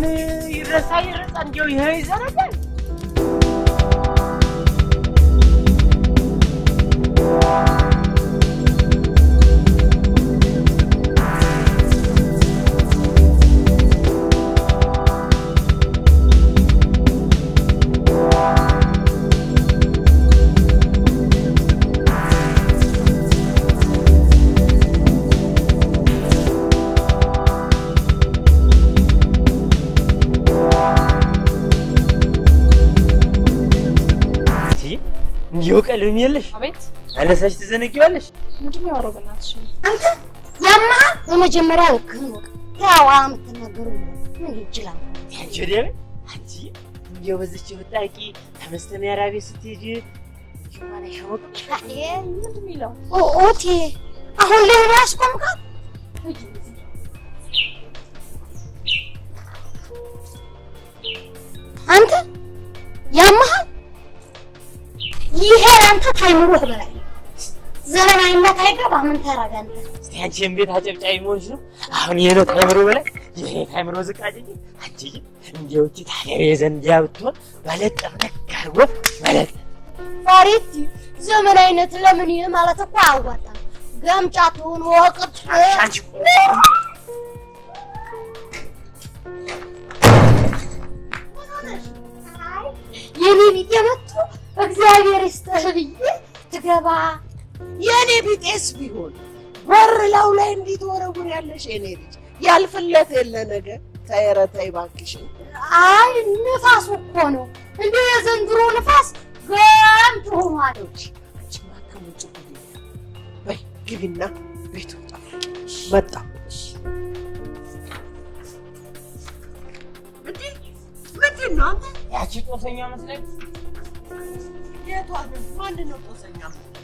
ይረሳ ይረሳ እንዲያው ይሄ ይዘረጋል። እንዲሁ ቀልም የለሽ አቤት አነሳሽ ትዘነጊዋለሽ። ምንድን ነው ያወራው? በእናትሽ አንተ ያማ በመጀመሪያ ልክህን ወቅ ያዋ የምትናገሩ ምን ይችላል? አንቺ ወዲያ በይ አንቺ እንዲያው በዚች ብጣቂ ተመስተን ያራቤ ስትሄጂ ሽማላ ሸወቅ ምንድን የሚለው ኦቴ አሁን ላይ ነው ያስቆምካት? አንተ ያመሃል። ይሄ አንተ ታይምሮህ በላይ ዘመናዊነት አይገባ። ምን ታረጋ አንተ? እስቲ አንቺ ቤት አጨብጫቢ መሆንሽ ነው። አሁን ይሄ ነው ታይምሮ በላይ ይሄ ታይምሮ ዝቅ አድርጊ። አንቺ እንዲያው እቺ ታዲያ የዘንዲያ ብትሆን መለጠፍ ነክ አድርጎ መለጠፍ ፋሪቲ ዘመናዊነት ለምን ይህ ማለት እኮ አያዋጣም። ገምጫቱን ወቅት አንቺ የኔ ቢጤ መጥቶ እግዚአብሔር ይስጥህ ብዬ ትገባ የእኔ ቢጤስ ቢሆን በር ላው ላይ እንዴት ወረጉር ያለሽ የኔ ልጅ ያልፍለት የለ ነገር ተይ ኧረ ተይ እባክሽን አይ ንፋሱ እኮ ነው እንደ የዘንድሮ ንፋስ ገምት ሆኗል። አንቺማ ከውጭ ጉድ የለም። በይ ግቢና ቤቱ መጣ እንዲህ ምንድን ነው አንተ ያቺ ጦሰኛ መስለኝ የቷ ነው ማን ነው ጦሰኛ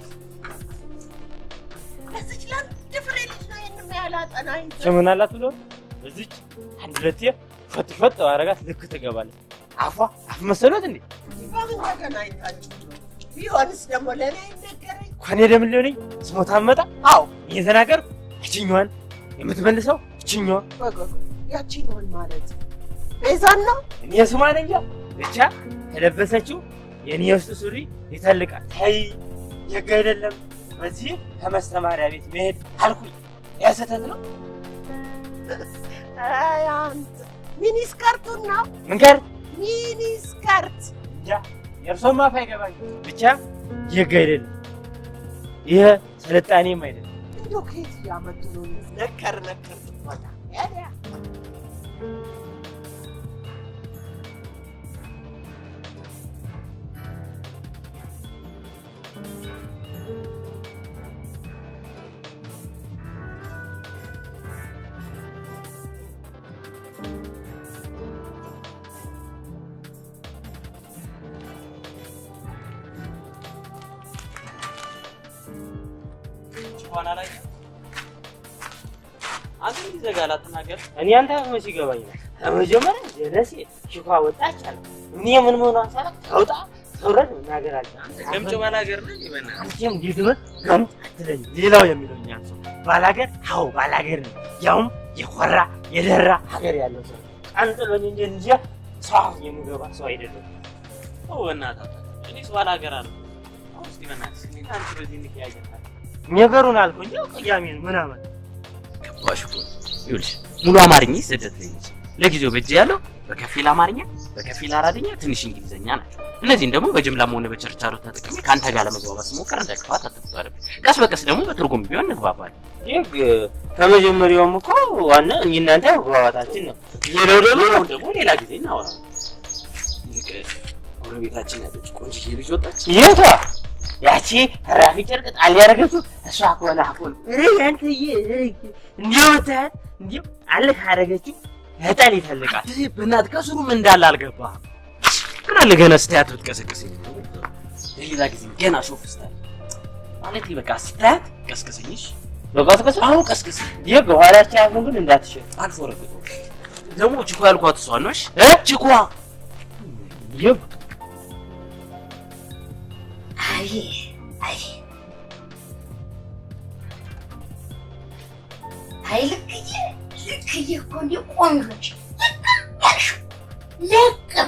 ለዚች ለአንድ ፍሬ ልጅ ነው ይህን ያህል አጠናኝ ምን አላት ብሎ እዚች አንድ ሁለቴ ፈጥ ፈጥ አረጋት ልክ ትገባለች። አፏ አፍ መሰሎት እንዴ በምን ተገናኝታችሁ ነው? ቢሆንስ ደግሞ ለእኔ አይነገረኝ እንኳን የደም ሊሆነኝ ስሞታ መጣ አዎ እየተናገርኩ እችኛዋን የምትመልሰው እችኛዋ ወገኑ ያቺኛውን ማለት ቤዛን ነው እኔ ስሟን እንጃ ብቻ የለበሰችው የእኔ ውስጥ ሱሪ ይተልቃል። ተይ የግ አይደለም በዚህ ከመስተማሪያ ቤት መሄድ አልኩኝ። ያ ስህተት ነው። አይ አንተ ሚኒስከርቱን ነው ምን ጋር ሚኒስከርት እንጃ የእርሶም አፍ አይገባኝ። ብቻ የግ አይደለም ይህ ስልጣኔም አይደለም። እንደው ከየት እያመጡ ነው ነከር ነከር ትባላ ያዲያ ጭቋና ላይ አንተ ምን ይዘጋል? አትናገር። እኔ አንተ መች ይገባኝ ነው። ከመጀመሪያ ጀለሴ ሽኳ ወጣች አለ እኔ ምን መሆኗን ሳላውቅ ተውጣ ተውረድ መናገር አለ ገምጮ ባላገር ነህ ይበና አንቺም ዲድመት ገምጥ አትለኝ። ሌላው የሚለው እኛ ሰው ባላገር፣ አዎ ባላገር ነው። ያውም የኮራ የደራ ሀገር ያለው ሰው ቀንጥሎኝ እንጂ እንጂ ሰው የምገባ ሰው አይደለም። ኦ በእናትህ እኔ ሰው ባላገር አለ። አሁን እስኪ በእናትህ እኔ አንተ በዚህ እንቀያየራለን። ነገሩን አልኩ እንጂ ቅያሜን ምናምን ገባሽ እኮ ይኸውልሽ፣ ሙሉ አማርኛ ስደት ላይ ነች። ለጊዜው በእጅ ያለው በከፊል አማርኛ፣ በከፊል አራድኛ፣ ትንሽ እንግሊዝኛ ናቸው። እነዚህን ደግሞ በጅምላም ሆነ በችርቻሮ ተጠቅሜ ከአንተ ጋር ለመግባባት ስሞክር እንደ ክፋት አትቁጠርብኝ። ቀስ በቀስ ደግሞ በትርጉም ቢሆን እንግባባለን። ይህ ከመጀመሪያውም እኮ ዋና እኔ እናንተ መግባባታችን ነው። ሌላው ደግሞ አሁን ደግሞ ሌላ ጊዜ እናወራለን። ይልቅ ጎረቤታችን ያለች ቆንጅዬ ልጅ ወጣች። የቷ ያቺ ራፊ ጨርቅ ጣል ያደረገችው እሷ ከሆነ አፎን ያንተዬ እንዲሁ ብታያት እንዲሁ አልክ አደረገችው እጣል ይፈልጋል። በእናትህ ከስሩ ምን እንዳለ አልገባህም። ግን አለ ገና ስታያት ብትቀሰቅሰኝ ለሌላ ጊዜ ገና ሾፍ ስታያት ማለት በቃ ስታያት ቀስቅሰኝሽ። በቀስቀስ አሁን ቀስቅሰኝ። ይህ በኋላችን ያሉን ግን እንዳትሸጥ አልፎ ረግጦ ደግሞ ችኳ ያልኳት እሷ ነሽ እ ችኳ ይህ አይ አይ አይ ልክዬ ልክዬ እኮ እንዲህ ቆንጆች ልክም ያልሽው ልቅም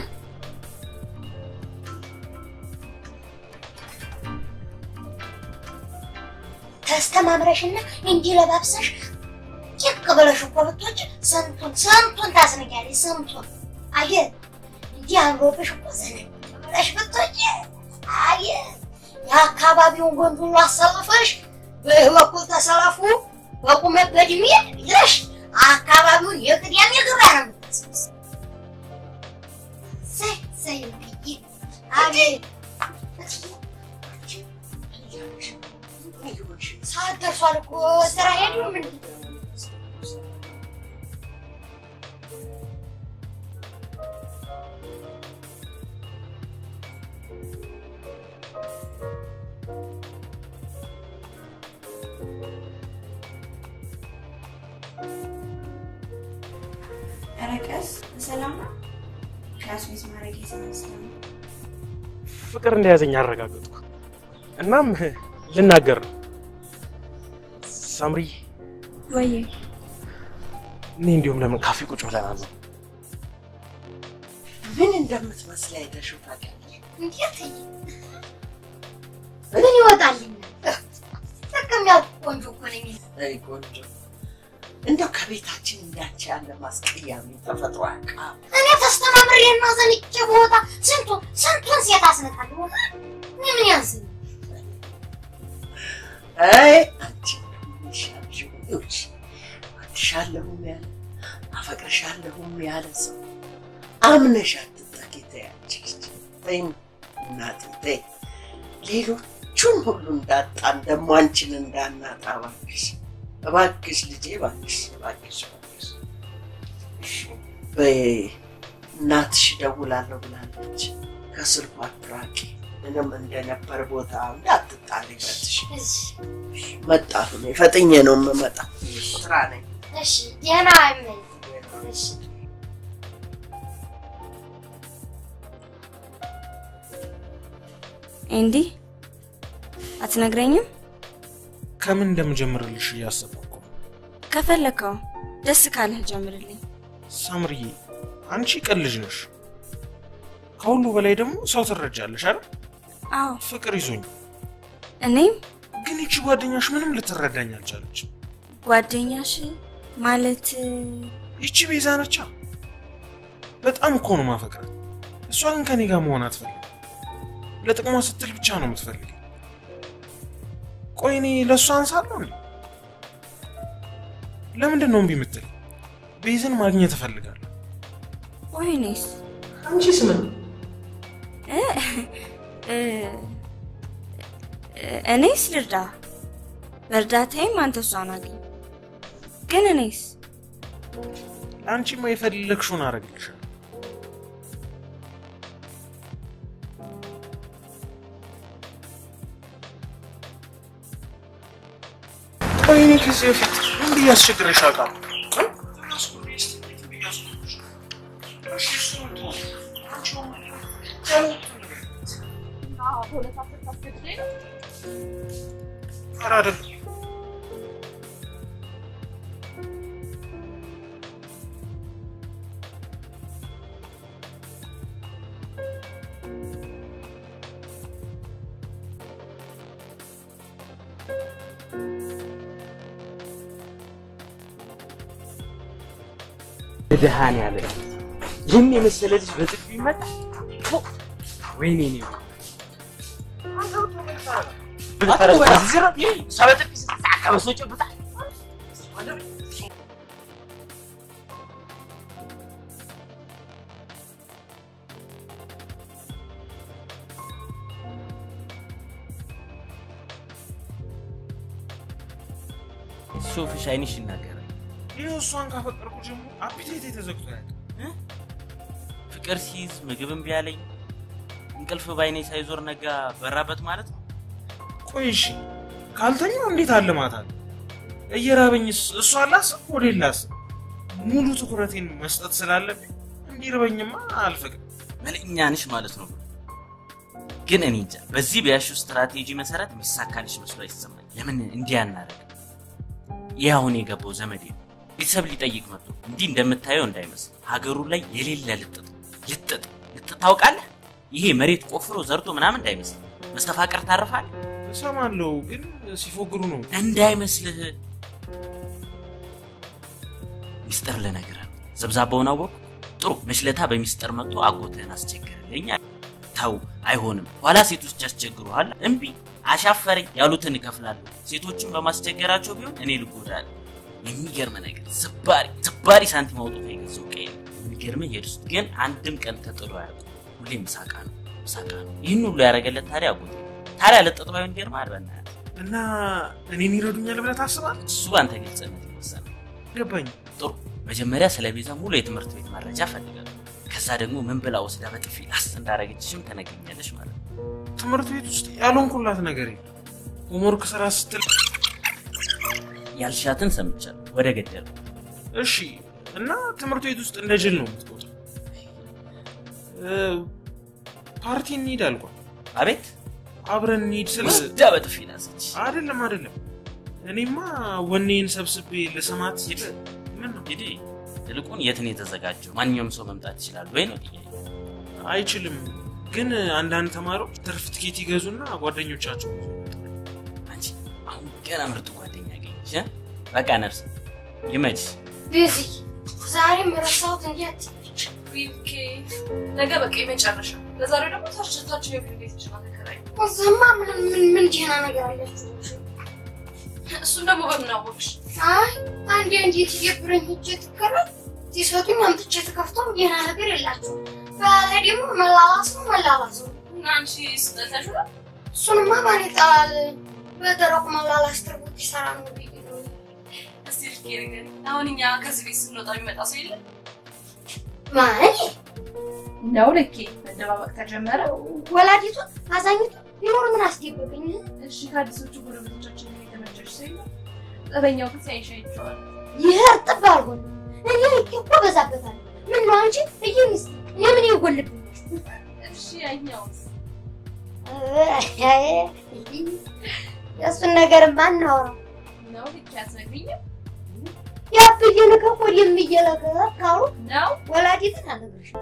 ተስተማምረሽና እንዲህ ለባብሰሽ ጭቅ ብለሽ እኮ ብትወጪ ስንቱን ስንቱን ታስንቂያለሽ። ስንቱን አየህ እንዲህ አምሮብሽ እኮ ዘነጭ ብለሽ ብትወጪ አየህ የአካባቢውን ወንድ ሁሉ አሰልፈሽ በይህ በኩል ተሰለፉ በቁመት በእድሜ ይለሽ አካባቢውን የቅዳሜ ገበያ ነው የምታስመስ ሰይ ሰይ ብዬ አቤት ሰዓት ደርሷል እኮ ስራ ሄዱ ምን ኧረ ቀስ በሰላም ነው። ክላስ ሚስ ማድረግ የተነሳ ነው። ፍቅር እንደያዘኝ አረጋገጥኩ። እናም ልናገር ነው። ሳምሪ፣ ወይዬ እኔ እንዲሁም ለምን ካፌ ቁጭ ብለን አለ ምን እንደምትመስል አይተሽው ታውቂያለሽ? እንዴት ምን ይወጣልኛል? ጥቅም ያልኩ ቆንጆ እኮ ነኝ። አይ ቆንጆ፣ እንደው ከቤታችን እንዳንቺ ያለ ማስቀያሚ ተፈጥሮ ያውቃል። እኔ ተስተማምሬ እና ዘንጬ ቦታ ስንቱን ስንቱን ሴት አስነካለሁ። እኔ ምን ያንስኝ? አይ አንቺ ይሻልሽ ይውጭ አትሻለሁም ያለ አፈቅርሻለሁም ያለ ሰው አምነሽ አትጠቂ። ተያንቺ ተይ እናቴ ተይ፣ ሌሎቹን ሁሉ እንዳጣን ደግሞ አንቺን እንዳናጣ እባክሽ እባክሽ ልጄ እባክሽ እባክሽ እባክሽ። በይ እናትሽ እደውላለሁ ብላለች። ከስልኳ አትራቂ። ምንም እንደነበር ቦታ እንዳትጣል ይበትሽ። መጣሁ እኔ ፈጥኜ ነው የምመጣው። ስራ ነኝ። እሺ ደህና ነኝ። እሺ ኤንዲ አትነግረኝም? ከምን እንደምጀምርልሽ እያሰብኩ እኮ ነው። ከፈለከው ደስ ካለህ ጀምርልኝ። ሳምርዬ፣ አንቺ ቀን ልጅ ነሽ። ከሁሉ በላይ ደግሞ ሰው ትረጃለሽ አይደል? አዎ ፍቅር ይዞኝ እኔም ግን ይቺ ጓደኛሽ ምንም ልትረዳኝ አልቻለች። ጓደኛሽ ማለት ይቺ ቤዛ ነቻ። በጣም እኮ ነው ማፈቅራት። እሷ ግን ከኔ ጋር መሆን አትፈልግም። ለጥቅሟ ስትል ብቻ ነው የምትፈልግ። ቆይ እኔ ለእሷ አንሳለሁ እንዴ? ለምንድን ነው እምቢ የምትል? ቤዝን ማግኘት እፈልጋለሁ። ወይኔስ አንቺስ ምን? እ እ እኔስ ልርዳ፣ በእርዳታዬም አንተ እሷን አግኝ። ግን እኔስ ለአንቺማ የፈለግሽውን አደርግልሻለሁ። ቆይ እኔ ከዚህ በፊት ምን ብዬ አስቸግረሽ አውቃለሁ? ኧረ አይደለም። ድሃን ያለ ይህን የመሰለ ልጅ በጥፊ ይመጣ። ወይኔ ነው ሰው በጥፊ ስትሳካ በሰው ጨብጣል። ሱፍሽ አይንሽ ይናገራል። ይኸው እሷን ካፈቀርኩ ጀምሮ አፒቴቴ ተዘግቶ ያውቃል። ፍቅር ሲይዝ ምግብ እምቢ አለኝ፣ እንቅልፍ ባይኔ ሳይዞር ነጋ በራበት ማለት ነው። ቆይ እሺ ካልተኛው እንዴት አለማታል? እየራበኝስ እሷ ላስብ ወደ ላስብ ሙሉ ትኩረቴን መስጠት ስላለብኝ እንዲርበኝማ አልፈቅድም። መልእኛ ነሽ ማለት ነው። ግን እኔ እንጃ በዚህ በያሽው ስትራቴጂ መሰረት የሚሳካልሽ መስሎ አይሰማኝ። ለምን እንዲህ አናደርግ? ይህ አሁን የገባው ዘመዴ ነው። ቤተሰብ ሊጠይቅ መጥቶ እንዲህ እንደምታየው እንዳይመስል ሀገሩ ላይ የሌለ ልጥጥ ልጥጥ ልጥጥ ታውቃለህ? ይሄ መሬት ቆፍሮ ዘርቶ ምናምን እንዳይመስል መስተፋቅር ታርፋለህ እሰማለሁ፣ ግን ሲፎግሩ ነው። እንዳይመስልህ። ሚስጥር ልነግርህ ነው። ዘብዛባውን አወቅሁ። ጥሩ መሽለታ በሚስጥር መጥቶ አጎትህን አስቸገረልኝ። አለ። ተው አይሆንም፣ ኋላ ሴቶች ያስቸግሩሃል። እምቢ አሻፈረኝ ያሉትን እከፍላለሁ። ሴቶችን በማስቸገራቸው ቢሆን እኔ ልጎዳለሁ። የሚገርም ነገር ስባሪ ስባሪ ሳንቲም አውጥቶ የገዛው ቀይ ነው። የሚገርምህ ሄድስ ግን አንድም ቀን ተጥሎ አያውቅም። ሁሌ ምሳቃ ነው ምሳቃ ነው። ይህን ሁሉ ያደረገለት ታዲያ አጎቴ ነው። ታዲያ ለጥጥ ባይሆን ይገርምሃል። በእናትህ እና እኔን ይረዱኛል ብለህ ታስባለህ? እሱ በአንተ ግልጽነት ይወሰናል። ገባኝ። ጥሩ መጀመሪያ ስለ ቤዛ ሙሉ የትምህርት ቤት መረጃ ፈልጋለሁ። ከዛ ደግሞ ምን ብላ ወስዳ በጥፊ ላስ እንዳረገችሽም ተነግኛለሽ ማለት ነው። ትምህርት ቤት ውስጥ ያልሆንኩላት ነገር የለም። ሆምወርክ ስራ ስትል ያልሻትን ሰምቻለሁ። ወደ ገደል እሺ። እና ትምህርት ቤት ውስጥ እንደ ጅል ነው የምትቆጥረው። እ፣ ፓርቲ እንሂድ አልኳት። አቤት አብረን እንሂድ ስል ወስዳ በጥፊ ላሰች። አይደለም አይደለም፣ እኔማ ወኔን ሰብስቤ ልሰማት ሲል ምን ነው እንግዲህ ይልቁን የት ነው የተዘጋጀው? ማንኛውም ሰው መምጣት ይችላል ወይ ነው ጥያቄ። አይችልም። ግን አንዳንድ ተማሪዎች ትርፍ ትኬት ይገዙና ጓደኞቻቸው አንቺ አሁን ገና ምርጥ ጓደኛ አገኘሽ። እ? በቃ ነፍስ ይመችሽ። ቤዚ ዛሬም ረሳሁት እንጂ አትይች ዊልኬ ነገ በቃ የመጨረሻ ለዛሬው ደግሞ ታችታችን የፊልም ቤት ይችላል ተከራይ እዛማ ምን ምን ምን ደህና ነገር አላችሁ? እሱን ደግሞ በምን አወቅሽ? አይ አንዴ አንዴ ትየብረኝ ሂጅ ትከራል ሲሰጡኝ አምጥቼ ተከፍቶም ደህና ነገር የላቸውም። በላይ ደግሞ መላላስ ነው መላላስ ነው። እና አንቺ ስጠተሽ ነው እሱንማ ማን ይጠላል? በደረቁ መላላስ ትርጉት ይሰራ ነው ብዬ ነው። እስቲ ልኬ ነገር አሁን እኛ ከዚህ ቤት ስንወጣ የሚመጣ ሰው የለም ማን ነው ልኬ መደባበቅ ተጀመረ። ወላዲቱ አዛኝቱ ቢኖር ምን አስደበቀኝ? እሺ ከአዲሶቹ ጎረቤቶቻችን የተመቸሽ ሰው የለም? ጠበኛው ግን ሲያይሽ አይቼዋለሁ። ይህ እርጥብ አልሆነ እኔ ልኬ እኮ በዛበታል። ምን ነው አንቺ እየሚስ እኔ ምን ይጎልብኝ? እሺ ያኛውስ የእሱን ነገር ማናወራው ነው ልኬ አትነግሪኝም? ያብዬ ነገር እኮ የሚየለገ ካሉ ነው ወላዲትን አልነግርሽም።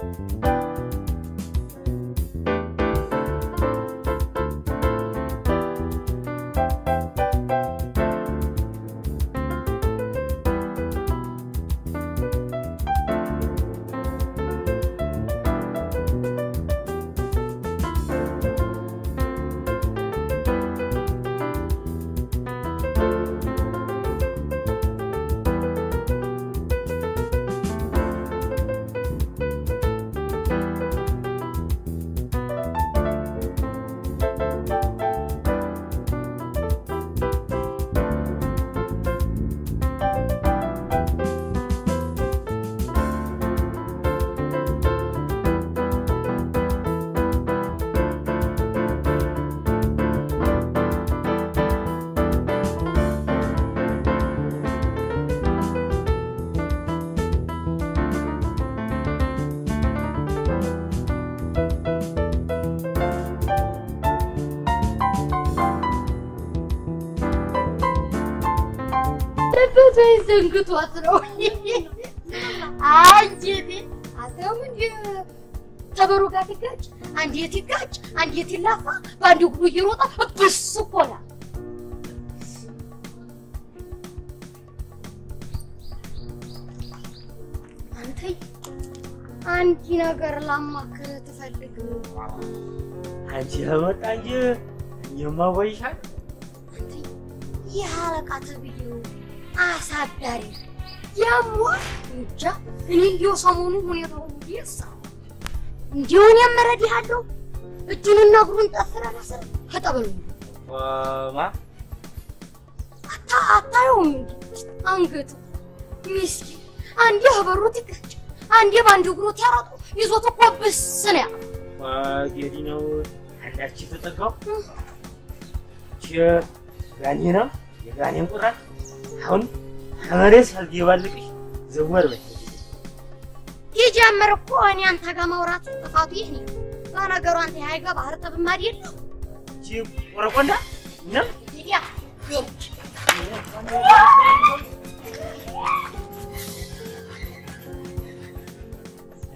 ልበቱ ዘንግቷት ነው። አንጀቴ አተውም እንዲ ከበሮ ጋር ትጋጭ፣ አንዴት ይጋጭ፣ አንዴት ይላፋ፣ በአንድ እግሩ እየሮጠ ብስ እኮ ነው። አንተ አንዲ ነገር ላማክር ትፈልግ አንቺ ለመጣ እንጂ እኛማ ወይሻል ይህ አለቃ ተብዬው አሳዳሪ ያሟ እንጃ። እኔ እንዲያው ሰሞኑን ሁኔታው ይሳ እንዲሁን የምረዳሃለሁ እጁንና እግሩን ጠፍረ መሰል ከጠበሉ ማ አታ አታየውም እንዲ አንገቱ ሚስኪን አንዴ በሩት ይጋጭ፣ አንዴ በአንድ እግሩ ያረጡ ይዞት እኮ ብስ ነው ያለው። ጌዲ ነው አንዳች የተጠጋው ቺ ጋኔ ነው የጋኔን ቁራጭ አሁን ከመሬት ሳልገባልቅሽ ዘወር በይ ይጀምር እኮ እኔ አንተ ጋር ማውራት ጥፋቱ ይህ ነው። በነገሩ አንተ የሀይጋ ባህር ጥብም አይደለም ቺ ቆረቆንዳ ነው ያ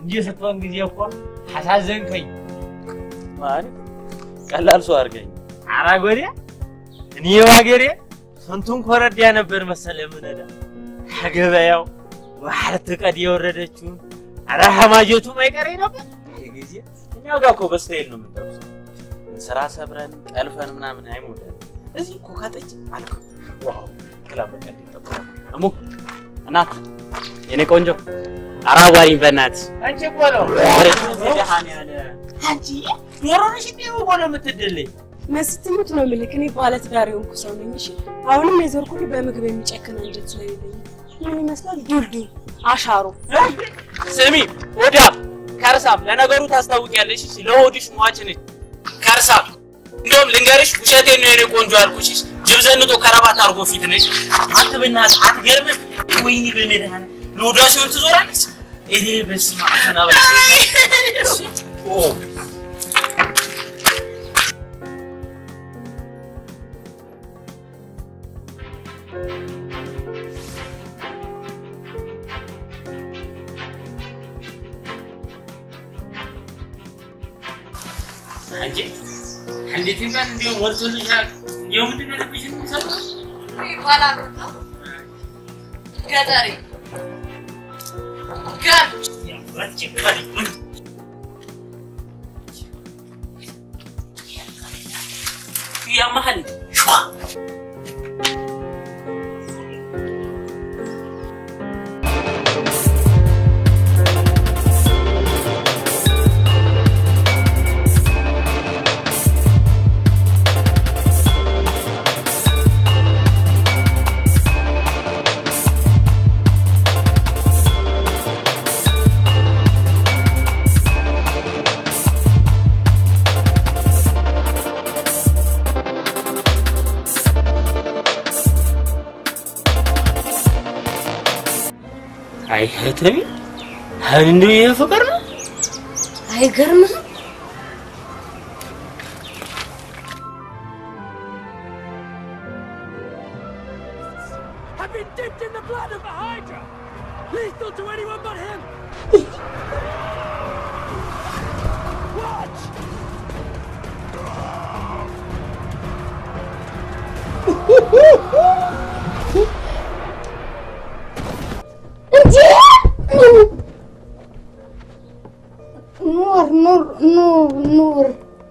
እንጂ ስትሆን ጊዜ እኮ አሳዘንከኝ። ማለት ቀላል ሰው አድርገኝ። ኧረ ጎዴ እኔ ባገሬ ስንቱን ኮረዳ ነበር መሰለ ምነዳ ከገበያው ባህር ትቀድ የወረደችውን ኧረ ሀማጀቱ ማይቀሬ ነበር። ይህ ጊዜ እኛው ጋር እኮ በስተሄድ ነው የምንጠብሰው። ስራ ሰብረን ጠልፈን ምናምን አይሞላል። እዚህ እኮ ካጠጭ አልኩ። ዋው ክላብ በቃ ይጠብቃል። እሙ እናት የኔ ቆንጆ አራዋሪኝ በእናትህ አንቺ እኮ ነው አንቺ ዶሮነሽ እንዴ እኮ ነው የምትድልኝ። መስትሙት ነው የምልክ። እኔ ባለትዳር የሆንኩ ሰው ነኝ። እሺ አሁንም የዞርኩት በምግብ የሚጨክን አንጀት ስለሌለኝ ምን ይመስላል? ዱልዱል አሻሮ ስሚ ወዳም ከርሳም ለነገሩ ታስታውቂያለሽ። እሺ ለሆድሽ ሟች ነች ከርሳም። እንደውም ልንገርሽ ውሸቴን ነው የኔ ቆንጆ ያልኩሽ። ጅብ ዘንጦ ከረባት አድርጎ ፊት ነሽ። አንተ በእናትህ አትገርምም? ወይኔ በመድኃኒዓለም ለሆዷ ሲሆን ትዞራለች። እኔ በስመ አብ ተናበል ኦ አንቺ እንዴት እንኳን እንዲሁ ሞልቶልሻል። እንዲሁ ምንድን ነው ልብሽን የሚሰማው? ይባላል ነው ገጠሬ ገር ያቺ ፈሪ ያመሃል አይ እህተሚ አሁን እንደው ይሄ ፍቅር ነው። አይገርምህም? I've been dipped in the blood of a Hydra! Lethal to anyone but him! Watch! እንዴ! ኑር ኑር ኑር ኑር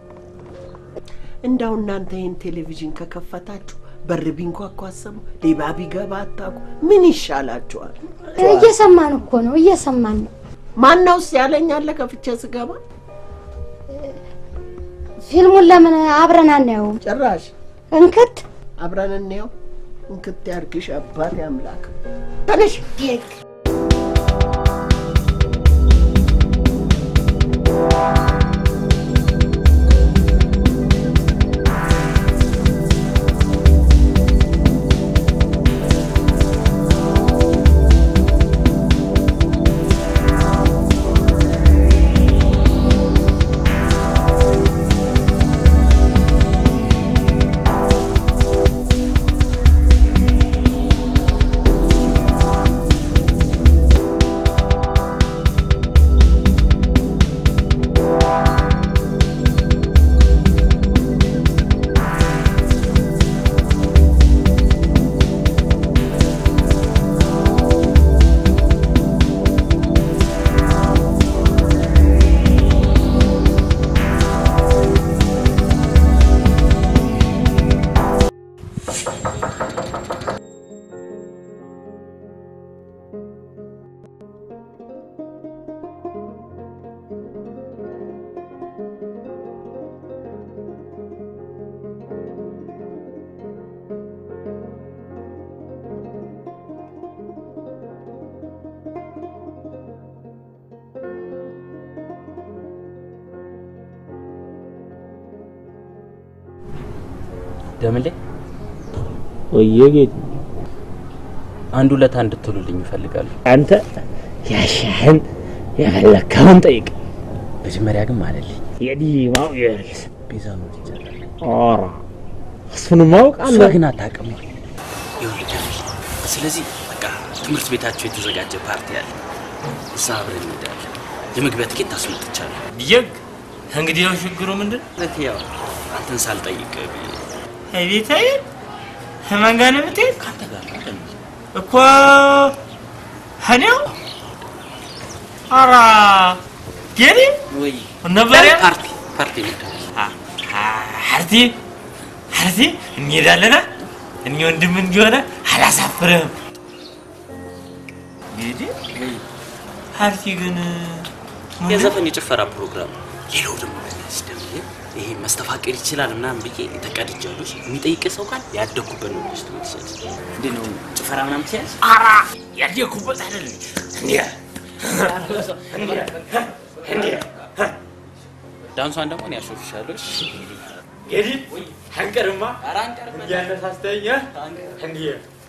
እንዳው እናንተ ይህን ቴሌቪዥን ከከፈታችሁ በር ቢንኳኳ አሰሙ፣ ሌባ ቢገባ አታውቁ። ምን ይሻላችኋል? እየሰማን እኮ ነው፣ እየሰማን ነው። ማናውስ ያለኝ አለ ከፍቼ ስገባ ፊልሙን ለምን አብረን አናየውም? ጭራሽ እንክት አብረን እንየው። እንክት ያርግሽ አባት አምላክ። ተነሽ ደግ ደምሌ ወየ ጌት አንድ ሁለት አንድ ትሉልኝ ይፈልጋሉ። አንተ ያሻህን የፈለግከውን ጠይቅ። መጀመሪያ ግን ማለልኝ የዲማው የርስ ቤዛ ነው ይቻላል። ኧረ እሱን ማወቅ እሷ አለ ግን አታውቅም። ይኸውልህ ደምሌ፣ ስለዚህ በቃ ትምህርት ቤታቸው የተዘጋጀ ፓርቲ አለ። እዛ አብረን እንሄዳለን። የመግቢያ ትኬት ታስመጥቻለሁ። ብየግ እንግዲህ ያው ችግሩ ምንድን ማለት ያው አንተን ሳልጠይቅ ብዬ ቤታዬ ከማን ጋር ነው የምትሄድ? ከአንተ ጋር አይደል? እኮ እኔው ኧረ ጌሪ ወይ ነበር ያ ፓርቲ ፓርቲ ነበር። ሀርቲ ሀርቲ እንሄዳለና እኔ ወንድም እንዲሆነ አላሳፍርህም። እንግዲህ ሀርቲ ግን የዘፈን የጭፈራ ፕሮግራም ነው። ሌላው ደግሞ በዚህ ደግሞ ይሄ መስተፋቅር ይችላል ምናምን ብዬ ተቀድጃለሁ። የሚጠይቅ ሰው ካል ያደግኩበት ነው ብለሽ ትመልሻለሽ። እንዴት ነው ጭፈራ ምናምን ትችያለሽ? ኧረ ያደግኩበት አይደለም እንዴ እንዴ ዳንሷን ደግሞ እኔ አሾፍሻለሁ። እሺ? እንግዲህ አንቀርማ ኧረ አንቀርም። እያነሳስተኛ እንዴ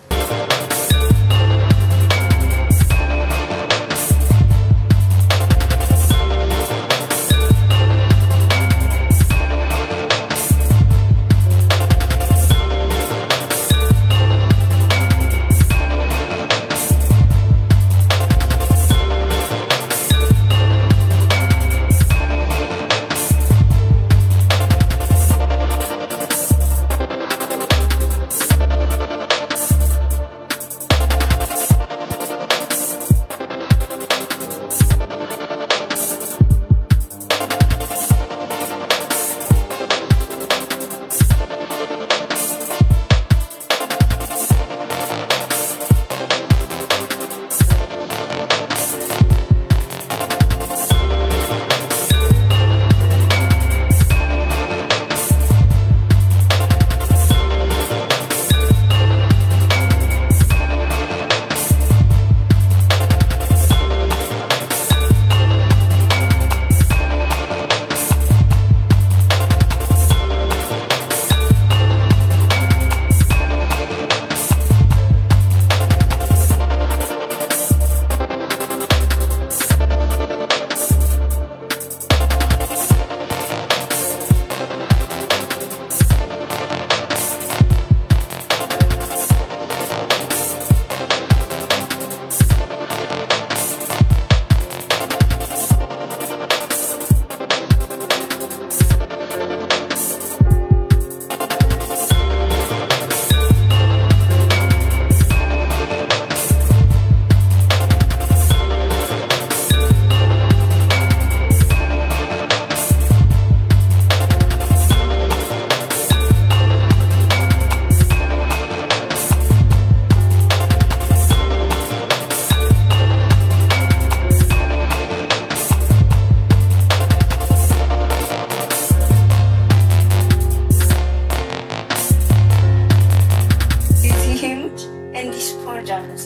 እዚህምች እንዲህ ስፖርጅ አነስ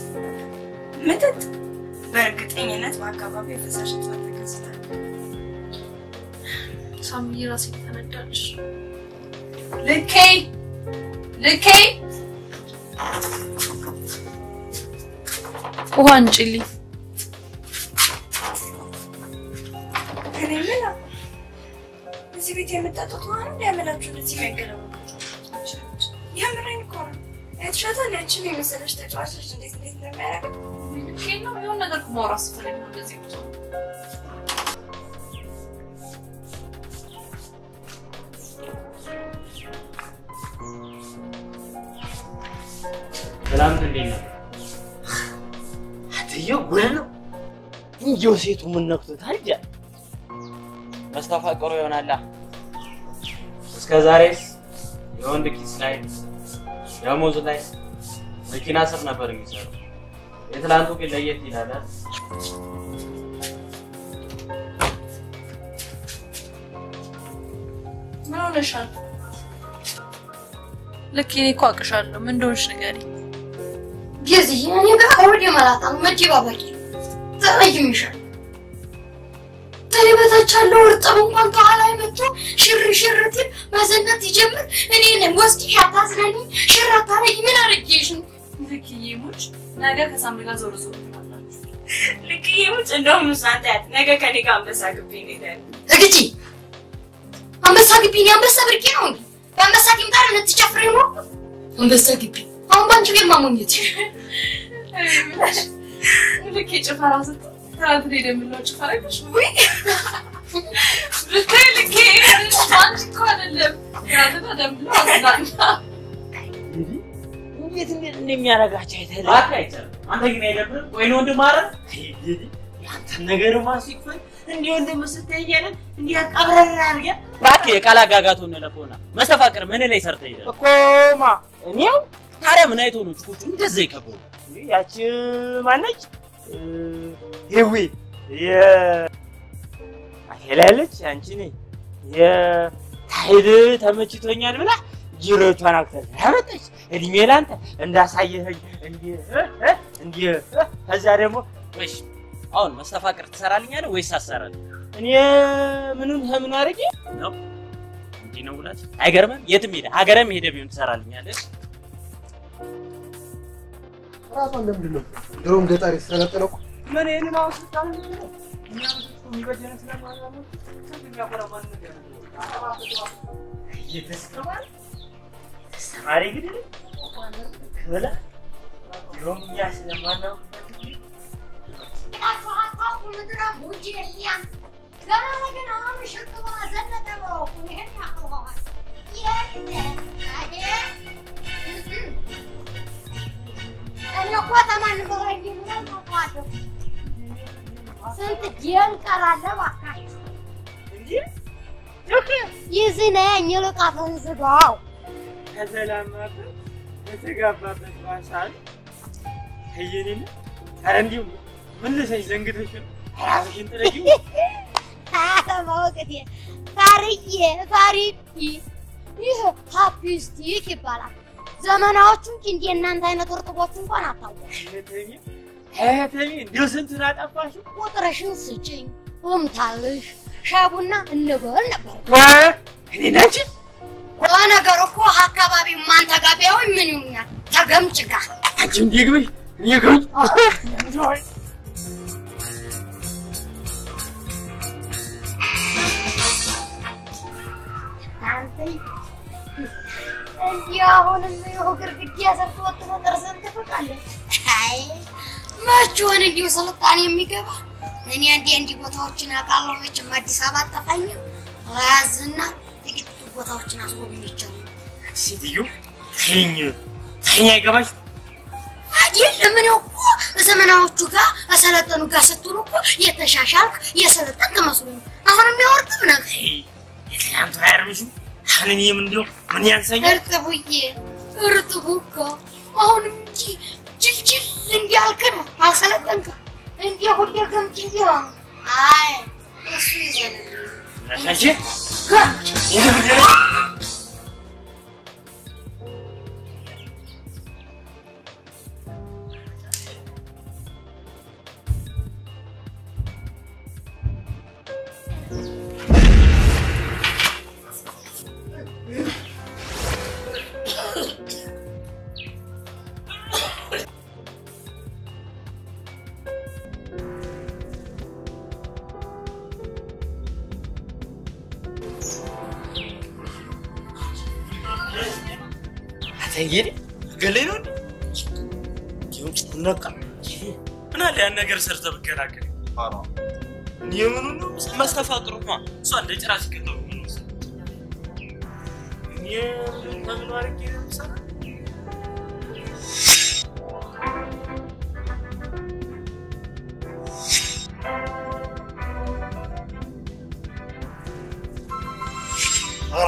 ምጥጥ በእርግጠኝነት በአካባቢው የፈሳሽ እጥረት ተከስቷል። ሳምዬ ራሴ ተነዳች። ልኬ ልኬ ውሃ አንጭልኝ። እኔ ምን እዚህ ቤት የመጣጡት ውሃ ነው ሊያመላችሁ እንደዚህ የሚያገለባቸው የምረኝ እኮ ነው። አይተሻታል? ያችን የመሰለች ተጫዋቾች እንዴት እንዴት እንደሚያደርግ ልኬ ነው የሆነ ነገር እኮ ማውራት ስፈልግ ነው እንደዚህ ብቶ ሰላም እንዴት ነው? አትየው ጉድ ነው። እንዲያው ሴቱ ምን ነክቶታል? ጃ መስተፋቅሩ ይሆናላ። እስከ ዛሬስ የወንድ ኪስ ላይ ደሞዝ ላይ መኪና ስር ነበር የሚሰራው። የትላንቱ ግን ለየት ይላል። አይደል? ምን ሆነሻል? ልክ እኔ እኮ አውቅሻለሁ። ምን እንደሆንሽ ንገሪኝ። ጊዜ እኔ ጋር ወደ መላጣ መጀባበቂ ተለይምሻል። ተኔ በታች ያለው እርጥብ እንኳን ከኋላ መጥቶ ሽር ሽር ትል መዘነት ይጀምር። እኔ ነኝ ወስድሽ አታዝናኝ፣ ሽር አታረጊ። ምን አረጌሽ ነው? ልክዬ ሙች ነገ ከሳምሪ ጋር ዞር ዞር ትላላችሁ። ልክዬ ሙች እንደውም እሷን ታያት ነገ ከኔ ጋር አንበሳ ግቢ እንሄዳለን። እግጂ አንበሳ ግቢ እኔ አንበሳ ብርቄ ነው እንዴ? በአንበሳ ቂምጣር ልትጨፍሪ ነው? አንበሳ ግቢ አሁን ባንቺ ቤት ማሞኘት ልክ ጭፈራ ስትል ትናንት ላይ የምንለው ጭፈራ አይደለሽ? ውይ ብታይ ልኬ ሄድሽ አንቺ እኮ አይደለም ትናንትና ደምብለው አዝናና እንዴት እንዴት እንደሚያደርጋቸው አይተህ እባክህ አይቻልም። አንተ ግን አይደብርም? ወይ ነው ወንድም ማረ ያንተን ነገር ማሱ ይክፈል እንዲህ ወንድም ስትያያለን እንዲህ አቀብረን አድርገን እባክህ የቃል አጋጋቱን እንለፈውና መስተፋቅር ምን ላይ ሰርተህ ሄደህ ነው? እኮማ እኔው ታዲያ ምን አይቶ ነው ጭፎቹ እንደዛ ይከበሩ? እንግዲህ ያቺ ማነች ህዊ የ አቴላ ያለች አንቺ ነኝ የታይድ ተመችቶኛል ብላ ጅሮቿን አክተር ያመጣች እድሜ ላንተ እንዳሳየኸኝ እንዲህ እ እ እንዲህ እ ከዛ ደግሞ ወይስ አሁን መስተፋቅር ትሰራልኛለህ ወይስ አሰራልኝ እኔ ምኑን ከምን አድርጌ ነው? እንዲህ ነው ውላት። አይገርምም? የትም ሄደ ሀገርም ሄደ ቢሆን ትሰራልኛለህ። ራሷን ለምንድን ነው ድሮም ገጠር የተሰለጠነው እኮ ምን ይህንን አሁን ስልጣን እኛ የሚበጀነ ስለማለት የሚያኮራ ማንነት ያለው እየተስተማረ ተስተማሪ ግን ክብለ ድሮም እኛ ስለማናውቅበት ጊዜ ስንት ጌም ቀራለ እባካችሁ። ይዝህ ነኝ ልቃፍህን ዝጋው። ከተላማበት በተጋባበት ባሳል ከየኔን ኧረ እንዲሁ ምን ልሰኝ ዘንግተሽ ነው ራስሽን ጥረጊው ማወቅቴ ፋርዬ ፋሪቲ ይህ ሀፒስቲክ ይባላል። ዘመናዎቹ እንጂ እንደ እናንተ አይነት እርጥቦች እንኳን አታውቁም። እህተሜ እህተሜ እንዲሁ ስንቱን አጠፋሽው ቁጥርሽን ስጭኝ እምታልሽ ሻይ ቡና እንበል ነበር። እኔ ናንቺ ለነገሩ እኮ አካባቢው ማን ተጋቢያዊ ምን ይሉኛል ተገምጭጋ አንቺ እንዲህ ግብሽ እኔ ግብሽ አንተ እንዲህ አሁንም ይኸው ግርግዳ ሰርቶ ወጥቶ ጥርስን ትፍቃለህ። አይ መች ሆነ እንዲሁ ስልጣኔ የሚገባ እኔ እንዲህ እንዲህ ቦታዎችን አውቃለሁ። መቼም አዲስ አበባ አጠፋኝም ራዝና ጥቂት ቦታዎችን አስጎብኝቻለሁ። ሴትዮ ተይኝ ተይኝ አይገባሽ አይደለም እኔ እኮ ዘመናዎቹ ጋር ከሰለጠኑ ጋር ስትሉ እኮ የተሻሻልክ የሰለጠንክ መስሎኝ አሁን የሚያወርድም ነው የትናንቱ አያርምሽም አሁን እኔም እንዲሁ ምን ያንሰኛል እርጥቡዬ እርጥቡ እኮ አሁንም እንጂ ጅልጅል እንዲያልክ ነው አልሰለጠንክም እንዲህ ሁሌ ገምጅ ቢሆን አይ እሱ ይዘን አንቺ ይህ ምንድን ነው አተንጌሪ ገለኝ ነው ነቃ ምን አለ ያን ነገር ሰርተህ ብትገላገል። የምኑ ነው መስተፋቅሩማ እሷ እንደ ጭራ ሲከተሉ ምን መሰለህ? እኔ ከምን አድርጌ ነው የምሰራው? ኧረ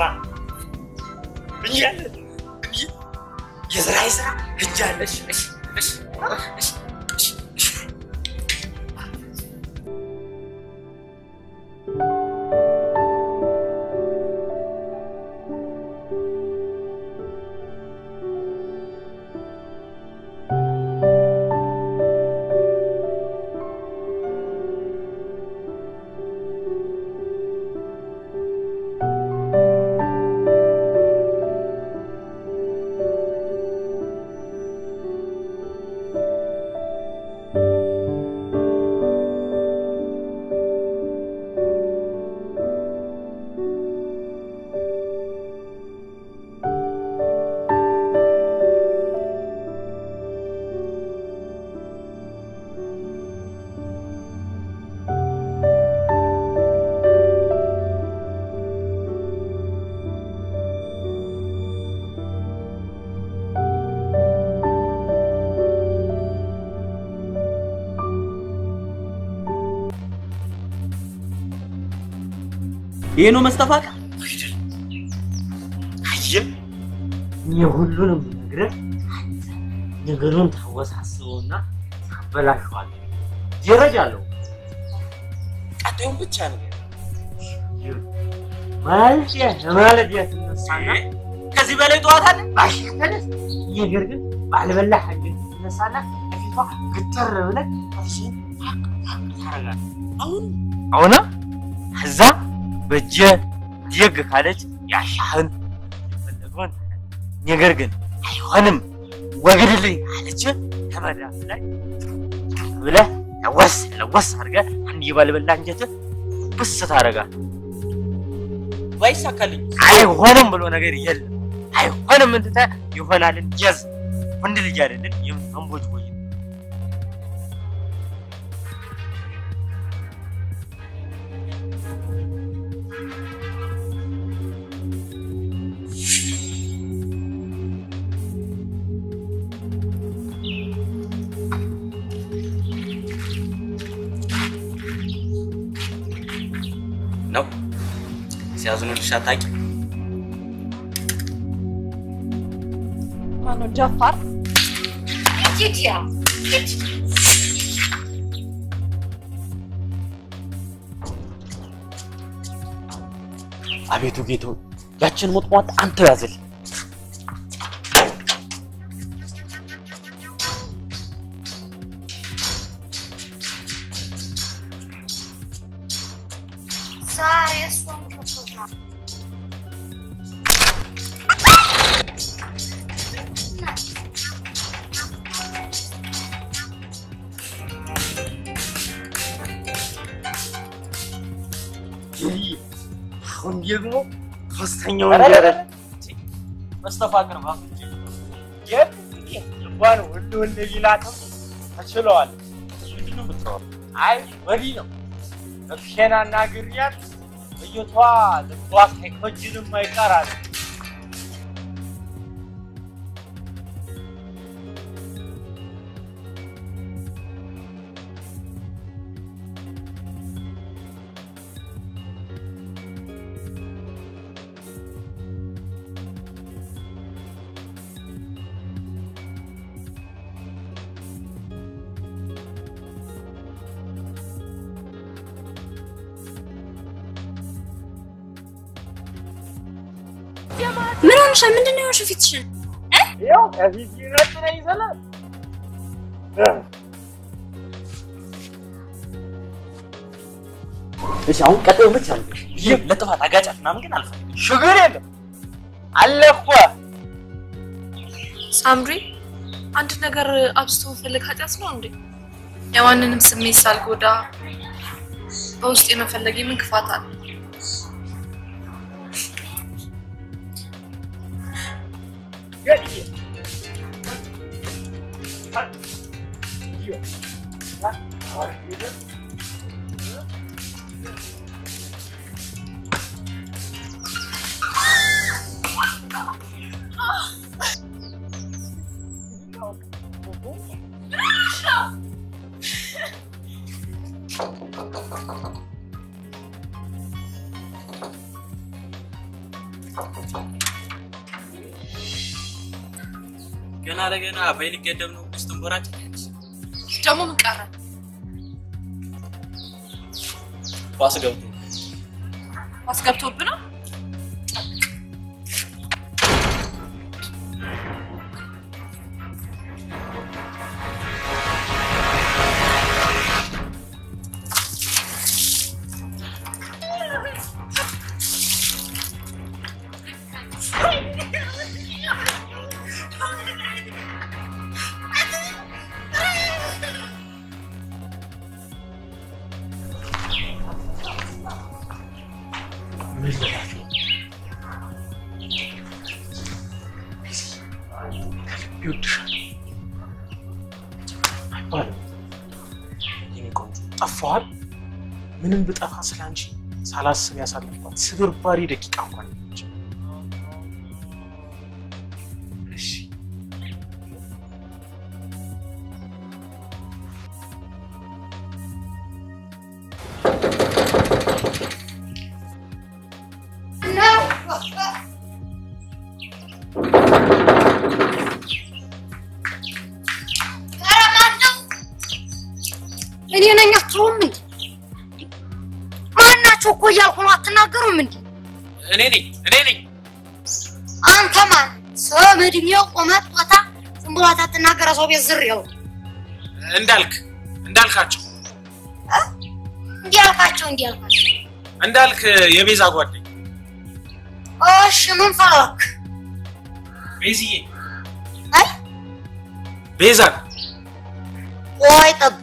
ብያለሁ እንጂ የስራዬ ስራ እጅ አለሽ። እሺ እሺ እሺ እሺ እ ይሄ ነው መስተፋቅር? አየህ፣ እኔ ሁሉንም ነግረህ አንተ ነገሩን ታወሳስበውና ታበላሸዋለህ። ደረጃ አለው። ቀጣዩን ብቻ ነገር ማለት ለማለት ትነሳና ከዚህ በላይ ጠዋት አለ ባሽክ ተነስ። ነገር ግን ባልበላህ አንጀት ትነሳና ከፊቷ ግትር ብለህ እርሱን ፋቅ ፋቅ ታደርጋለህ። አሁን አሁና እዛ በጀ ደግ ካለች ያሻህን የፈለገውን ታደርጋለህ። ነገር ግን አይሆንም ወግድልኝ ካለች ከመዳፍ ላይ ብለህ ለወስ ለወስ አድርገህ አንድ የባልበላ አንጀትህ ብስ ታደርጋለህ። ባይሳካልኝ አይሆንም ብሎ ነገር የለም። አይሆንም እንትተህ ይሆናልን ጀዝ ወንድ ልጅ አይደለን የምንቦጅ ቦጅ ነው ሲያዝኑልሽ አታውቂም? ማነው ጃፋር? ሂድያ ሂድ አቤቱ ጌቶ ያችን ሞጥሟጥ አንተ ያዝል። ዛሬ እሷን ከብቶታል። አሁን ደግሞ ሶስተኛውን ደረጃ መስተፋቅር ባፍንጭ ልቧን ወንድ ወንድ ቢላትም ተችለዋል። ምንድን ነው የምትለው? አይ ወዲህ ነው እብሼናና ግሪያት ልጅቷ ልቧ ሳይኮጅንም አይቀራል። ምን ሆንሻል? ምንድን ነው የሆንሽው ፊትሽን? ያው ከፊት ይረጥ ነው ይዘላል። እሺ አሁን ቀጣዩ ብቻ ነው። ይህ ለጥፋት አጋጫት ምናምን ግን አልፈልግም። ችግር የለም አለ እኮ ሳምሪ አንድ ነገር አብዝቶ መፈለግ ኃጢአት ነው እንዴ? የማንንም ስሜት ሳልጎዳ በውስጥ የመፈለግ ምን ክፋት አለ? ገና ለገና በይ ሊገደብ ነው ውስጥን ቦራጭ ደግሞ ምን ቀረ? ኳስ ገብቶ አስገብቶብህ ነው? ይወድሻል አይባልም። የኔ ቆንጆ ጠፋዋል። ምንም ብጠፋ ስለ አንቺ ሳላስብ ያሳለፍኳት ስብርባሪ ደቂቃ እንኳን ነች። እሺ ኧረ ማነው? እኔ ነኝ። አትተውም እንዴ? ማናቸው እኮ እያልኩ ነው። አትናገሩም እንዴ? እኔ ነኝ እኔ ነኝ። አንተ ማን? ስም፣ እድሜው፣ ቁመት፣ ጾታ ዝም ብሎ አትናገረ ሰው ቤት ዝር ያው እንዳልክ እንዳልካቸው እንዲህ አልካቸው እንዲህ አልካቸው። እንዳልክ የቤዛ ጓደኛ እሺ ምን ፈለክ? ቤዝዬ አይ ቤዛ ቆይ ጠብቅ።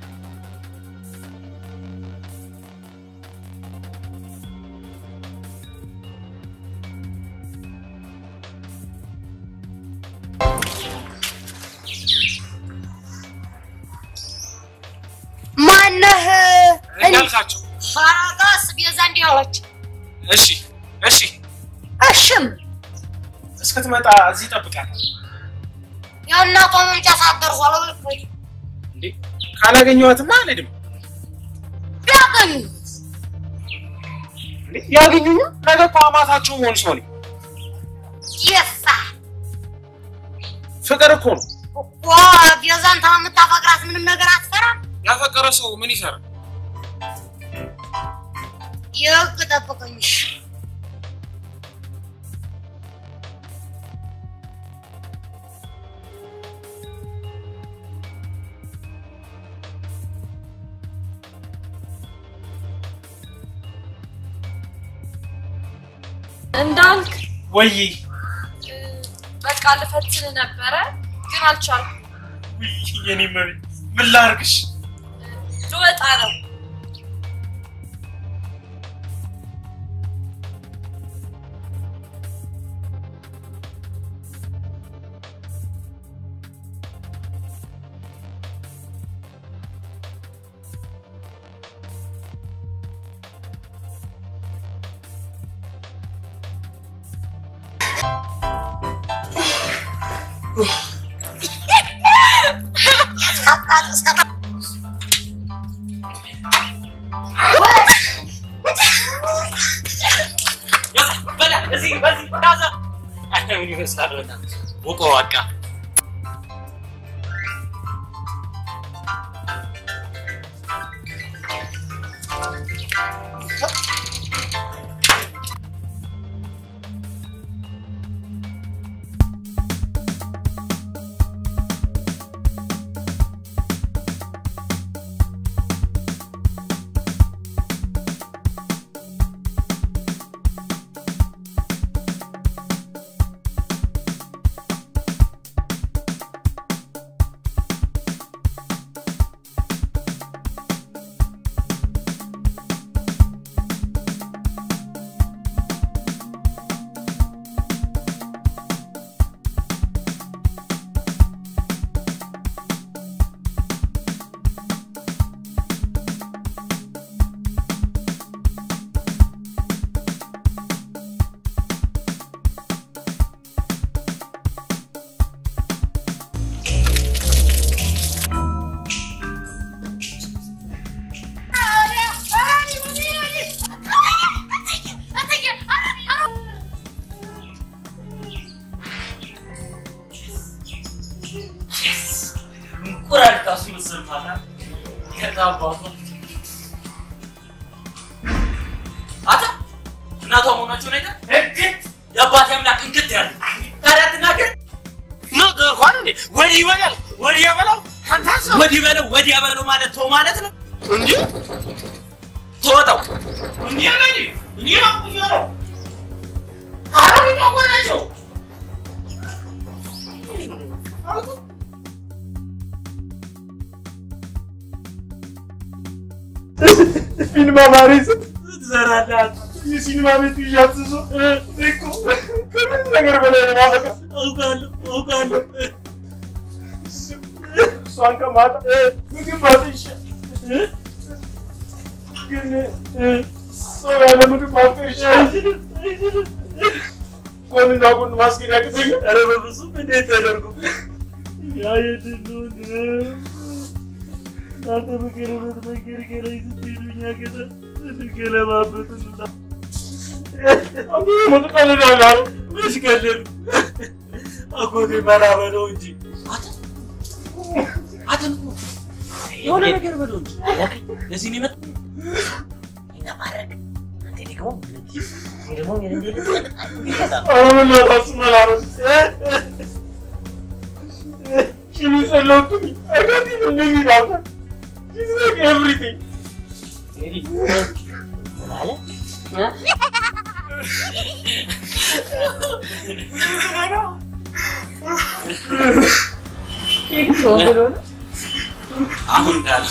ማነህ? እንዳልካቸው ፈረጋስ ቤዛ እንዲህ አለች። እሺ እሺ እሽም እስክትመጣ እዚህ እጠብቃለሁ። የእናቷ መምጫ ሳደርሷ ለብልኮች እንዴ ካላገኘኋትማ አልሄድም። ቢያገኙ እንዴ ያገኙኝ ነገ እኮ አማታቸው መሆን ሰው ነኝ። የሳ ፍቅር እኮ ነው። እኮ ቤዛን የምታፈቅራት ምንም ነገር አትፈራም። ያፈቀረ ሰው ምን ይሰራል? የህግ ጠብቀኝ። እሺ። እንዳልክ ወይ በቃ ልፈትን ነበረ ግን አልቻልኩም። ውይ የኔ መቤት ምን ላድርግሽ? ልወጣ ነው። በላ እዚህ በዚህ ታዛ ምን ይመስላል? በእናትህ ውቆ በቃ እንቁራሪት አስመስል ማታ ከዛ አባቷ አታ እናቷ መሆናቸው ነገር እግት የአባቴ አምላክ እንግት ያለ ታዲያ ትናገር ነገ እንኳን እንዴ ወዲህ ይበላል ወዲህ ያበላው ወዲህ በለው ወዲህ ያበለው ማለት ተው ማለት ነው እንጂ ተወጣው እንዲህ ያለኝ እንዲህ ነው አረብ ነው ናቸው ሲኒማ ማሬስ ትሰራለህ። የሲኒማ ቤት እያዝዞ እኮ ከምን ነገር በላይ ነው ማፈቅር። አውቃለሁ አውቃለሁ። እሷን ከማጣ ምግብ ማጥሻ ግን ሰው ያለ ምግብ ማፍቀር ይሻላል። ጎንና ጎን ማስኬድ ያቅተኛል። ኧረ በፍፁም እንዴት ተደርጎ ያ የድሉን እናንተ በገለበት መንገድ ከላይ ስትሄዱ እኛ ገና ስንገለባበጥና ምን ቀልዳለህ? መች ቀልድ አጎቴ መራ በለው እንጂ አትን የሆነ ነገር በለው እንጂ ለዚህ ነው የመጣ ለማድረግ አንተ ደግሞ እኔ ደግሞ የሌለ አሁን ለራሱ መላረስ ሽሚ ጸሎቱኝ አጋቲ እንደዚህ ዳታ She's like everything. ማለት አሁን እንዳለ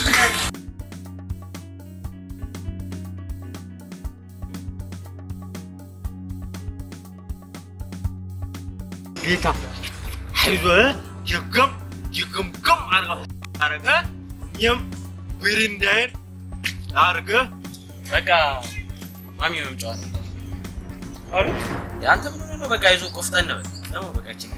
ጌታ አይዞህ ይገም ይገምገም አድርገህ እኛም ብሬንዳዬን አድርገህ በቃ ማሚ መምጫዋ ነው። አንተ ምን ሆነህ ነው? በቃ ይዞ ቆፍጠን በል ደግሞ በቃችን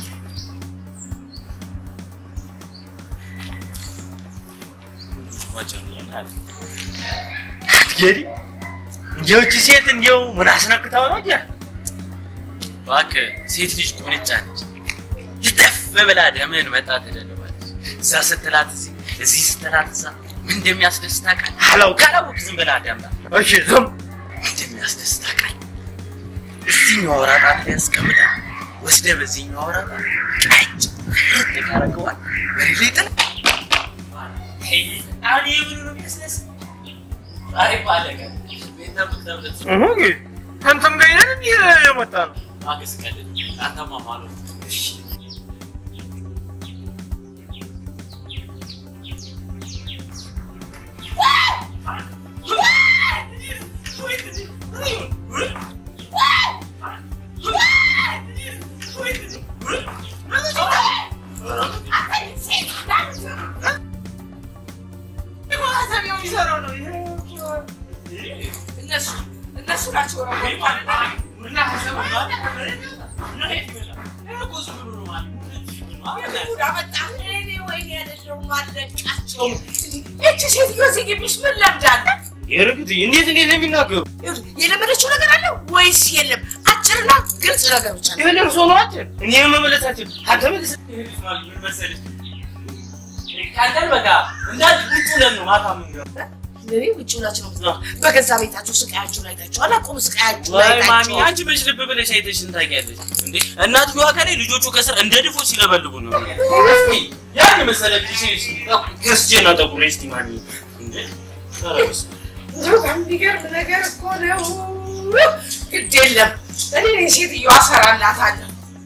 አትጌሪ እንዲያው እቺ ሴት እንዲያው ምን አስነክታው ነው እንዲያ እባክህ ሴት ልጅ ቁንጫ ነች። ይተፍ ብላ ደምህን መጣ ትደልባለች። እዛ ስትላት እዚህ እዚህ ስትላት እዛ ምን እንደሚያስደስት ታውቃለህ? አላውቅም። ካላወቅህ ዝም ብለህ አዳምጣ። እሺ ዝም ምን እንደሚያስደስት ታውቃለህ? እዚህኛው አውራ ጣት ላይ አስቀምጣ ወስደህ በዚህኛው አውራ ጣት ቀጭ ታደርገዋል። መሬት ላይ ጥለህ አሁን ይህ ምኑ ነው የሚያስደስት? ዛሬ ባለቀ ቤት ጠብቅ ተብለህ አንተም ጋር ይሄን እንዲህ የመጣ ነው ማገዝ ቀልድ አንተማ ማለት እሺ እነሱ እነሱ ናቸው እቺ ሴትዮ እዚህ ግቢሽ ምን ለምዳለች? የርግጥ እንዴት እንዴት ነው የሚናገሩ የለመደችው ነገር አለ ወይስ የለም? አጭርና ግልጽ ነገር ብቻ ነው። ይሄን እርሶ ነው አጭር እኔ መመለሳችን አንተ መልስ ካንተን በቃ እንዳል ውጭ ለን ነው ማታ ምን ለኔ ውጭ ሁላችሁ ነው የምትኖሩት። በገዛ ቤታችሁ ስቃያችሁን አይታችኋል። አቁም ስቃያችሁን ወይ ማሚ አይታችኋል። አንቺ መች ልብ ብለሽ አይተሽን ታውቂያለሽ እንዴ? እናትየዋ ከላይ ልጆቹ ከስር እንደ ድፎ ሲለበልቡ ነው። ያን መሰለ ጊዜ ገስጄና ጠቁሬ እስቲ ማሚ እንዴ ኧረ በስመ አብ። እንደው የሚገርም ነገር እኮ ነው። ግድ የለም እኔ ነኝ ሴትዮዋ እሰራላታለሁ።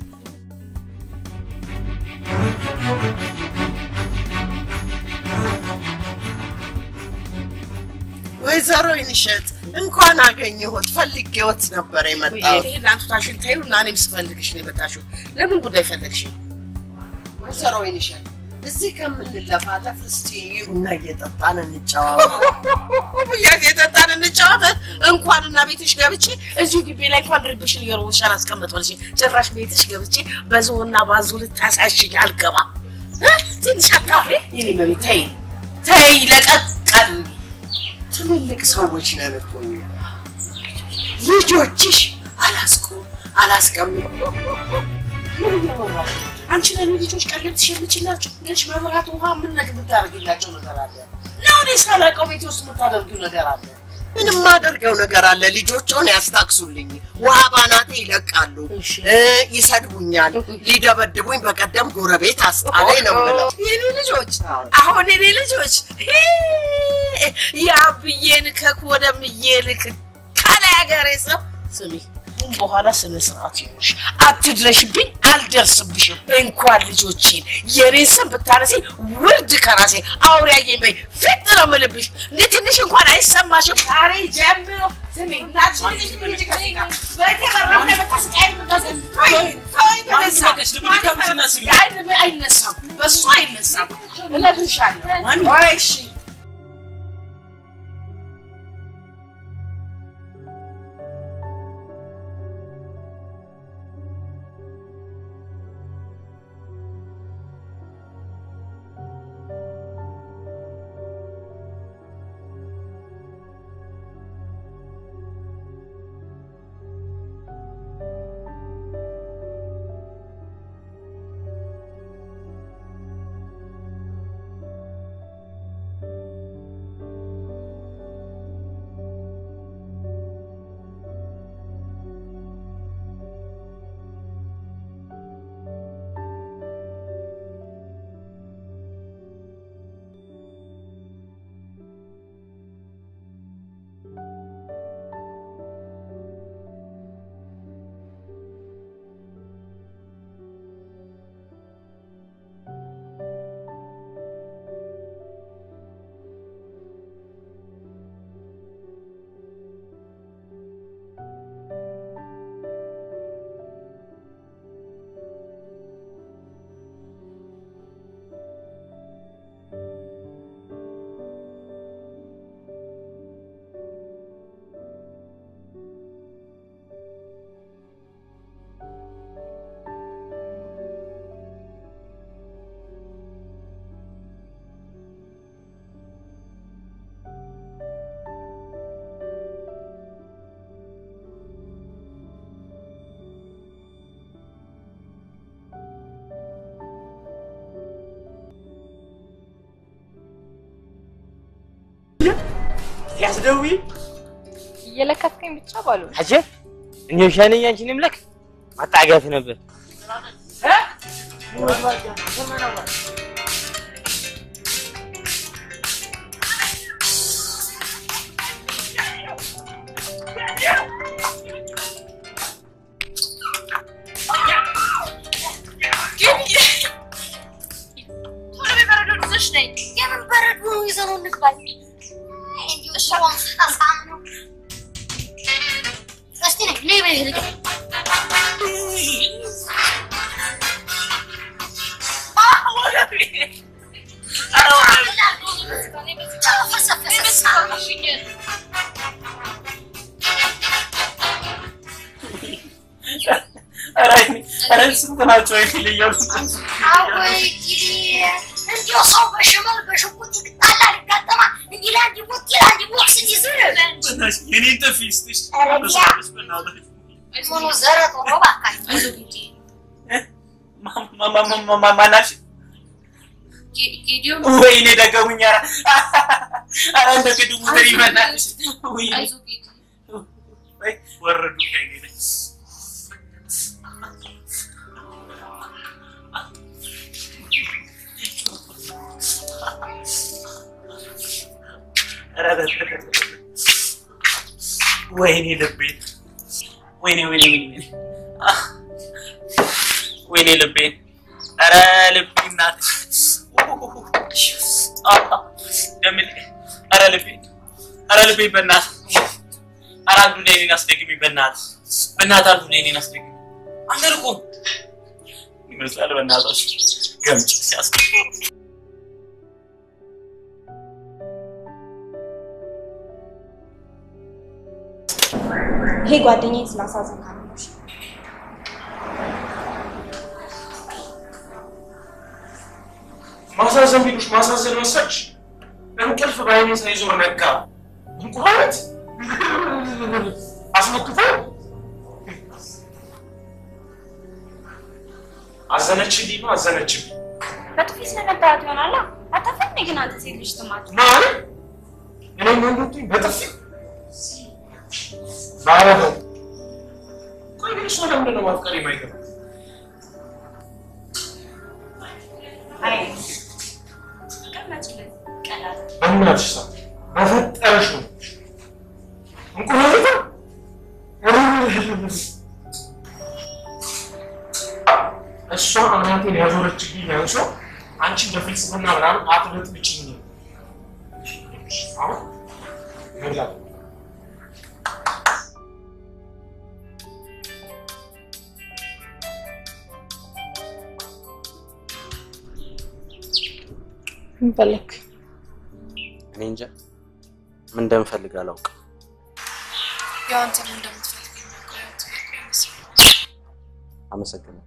ወይዘሮ ይንሸት እንኳን አገኘሁት። ፈልጌዎት ነበር የመጣሁት። ይሄን አንቱታሽን ታዩ እና እኔም ስፈልግሽ ነው የመጣሽው። ለምን ጉዳይ ፈለግሽ? ወይዘሮ ይንሸት እዚህ ከምንለፋለፍ እስቲ ቡና እየጠጣን እንጨዋወት። ብያት የጠጣን እንጫወት። እንኳን እና ቤትሽ ገብቼ እዚሁ ግቢ ላይ እንኳን ድርብሽን እየሮሻን አስቀመጥልሽ። ጭራሽ ቤትሽ ገብቼ በዝሆና ባዙ ልታሳሽኝ አልገባም። እ? ትንሽ አታፍሪ? የኔ መቤት ተይ ተይ፣ ለቀቀል ትልልቅ ሰዎች ነን እኮ እኛ። ልጆችሽ አላስቁ አላስቀምጥ ምን እያወራሽ? አንቺ ለኔ ልጆች ቀለብ ትሸምችላቸው ነች። መብራት፣ ውሃ ምን ነገር የምታደርግላቸው ነገር አለ? ነው እኔ ሳላውቀው ቤት ውስጥ የምታደርጊው ነገር አለ? ምንም ማደርገው ነገር አለ። ልጆችን ያስታክሱልኝ፣ ውሃ ባናቴ ይለቃሉ፣ እ ይሰድቡኛል፣ ሊደበድቡኝ በቀደም ጎረቤት አስጣለኝ ነው የምለው። የኔ ልጆች አሁን የኔ ልጆች የአብዬ ልከክ ወደምዬ ልክ ከላይ ሀገሬ ሰው ስሚ አሁን በኋላ ስነ ስርዓት ይኖርሽ። አትድረሽብኝ፣ አልደርስብሽም። እንኳን ልጆቼን የኔን ስም ብታነሲ ውርድ ከራሴ አውሪያዬ በይ ፊት ነው የምልብሽ። እንደ ትንሽ እንኳን አይሰማሽም? ዛሬ ጀምሮ ስሚ እናትሽ ልጅ ልጅ ከኔ ጋር በተበራም ላይ በታስቃይ ምታሰ አይነሳም፣ በሱ አይነሳም። እነግርሻለሁ። ወይ እሺ ሲያስደውይ እየለከፍከኝ ብቻ ባሉ አጀ እኔ ሻነኝ አንቺን ምለክ ማጣጋት ነበር ቶሎ በበረዶ ይዘሽ ነይ። የምን በረዶ ይዘነው እንግባል? እንዲሁ እሷም አሳም ነው። እስቲ ነይ ነይ በይ ልጅ ኧረ ስንት ናቸው የተለየው? አወይ እንዲሁ ሰው በሽመል በሽጉጥ ይጣላል ይጋጠማል። እንዲህ ለአንድ ሞት ለአንድ ቦክስ ይዝር የኔን ጥፊ ስትሽ ኧረ ቢያ ምኑ ዘረጦ ነው እባካችሁ። ማናች ጌዲዮን ወይኔ ደገሙኝ። ኧረ ኧረ እንደ ቅድሙ ዘር ይበናልሽ። ወይኔ አይዞህ ጌዲ ወይ ወረዱ ከእኔ ላይ። ኧረ በ- ወይኔ ልቤ ወይኔ ወይኔ ወይኔ አህ! ወይኔ ልቤ ኧረ ልቤ እናትሽ አህ! ደምል ኧረ ልቤ ኧረ ልቤ በእናትህ ኧረ አንዱ ላይ እኔን አስደግሚ በእናትህ በእናትህ አንዱ ላይ እኔን አስደግሚ አንደርቁ ይመስላል በእናትሽ ገምጭ ሲያስገባ ይሄ ጓደኛዬ ስላሳዘንካት ነው። እሺ? ማሳዘን ቢሉሽ ማሳዘን መሰልሽ? እንቅልፍ በዓይኔ ሳይዞር ነጋ። እንቁራሪት አስመክቶ አዘነችልኝ ነው አዘነችልኝ በጥፊ ስለመታየት ይሆናላ። አታፈን ግን አንተ ሴት ልጅ ትማት ማለት እኔ መንዶቱኝ በጥፊ ባረበው ቆይ ግን እሷ ለምንድን ነው ማፍቀር የማይገባ አይ ቀመጭልን ቀላል በእናትሽ ሰው በፈጠረሽ ነው እንቁራሪት እሷ አናቴን ያዞረችብኝ ያንሶ አንቺ በፍልስፍና ምናምን አትበጥብጭኝ አሁን መብላት ምን ፈለክ? እኔ እንጃ ምን እንደምፈልግ አላውቅም። ያው አንተ ምን እንደምትፈልግ የሚያውቀው ጥያቄ ይመስላል። አመሰግናለሁ።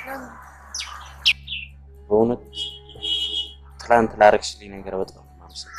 በእውነት ትላንት ላረግሽልኝ ነገር በጣም ነው የማመሰግነው።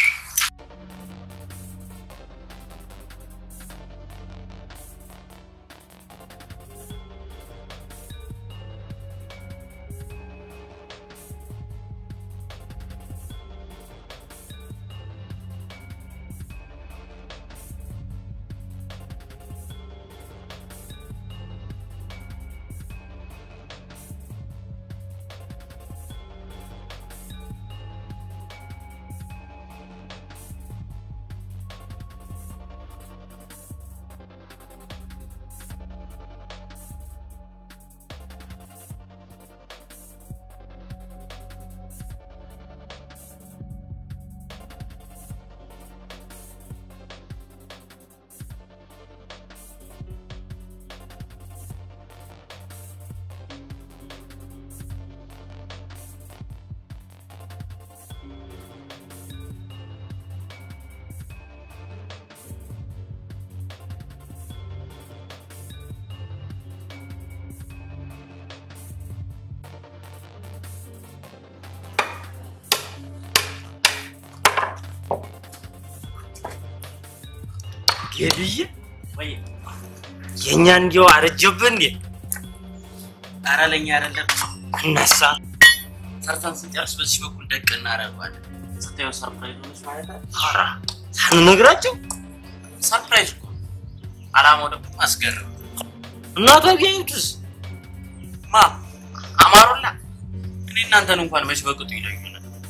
ጌድዬ ወይ የእኛ እንዲያው አረጀብህ እንዴ? ኧረ ለእኛ አይደለም እነሳ ሰርተን ስንጨርስ በዚህ በኩል ደቅ እናደርገዋለን። ስታየው ሰርፕራይዝ ሆነች ማለት ነው። ኧረ ሳንነግራቸው ሰርፕራይዝ እኮ አላማው ደግሞ አስገርም እናቷ ቢያዩትስ ማ አማሩላ እኔ እናንተን እንኳን መች በቅጡ ይለዩናል።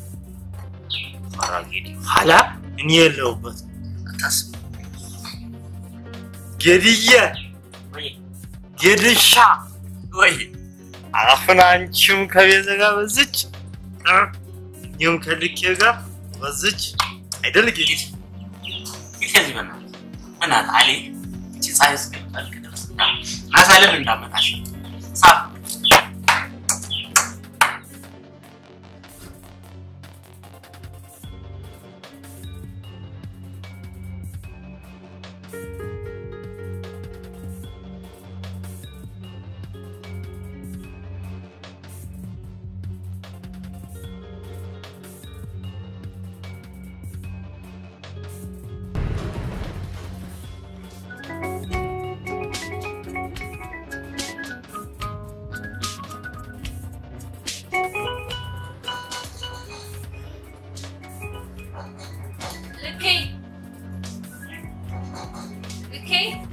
ጌዲ ኋላ እኔ የለሁበት አታስብ። ጌድዬ ጌድሻ ወይ አሁን አንቺም ከቤተ ጋር በዝች እኔም ከልኬ ጋር በዝች አይደል ጌዲ? ከዚህ በእናትህ በእናትህ አሌ እቺ ፀሐይ እስከምጠልቅ ድረስ ናሳለን እንዳመጣሽ ሳብ ልኬ ልኬ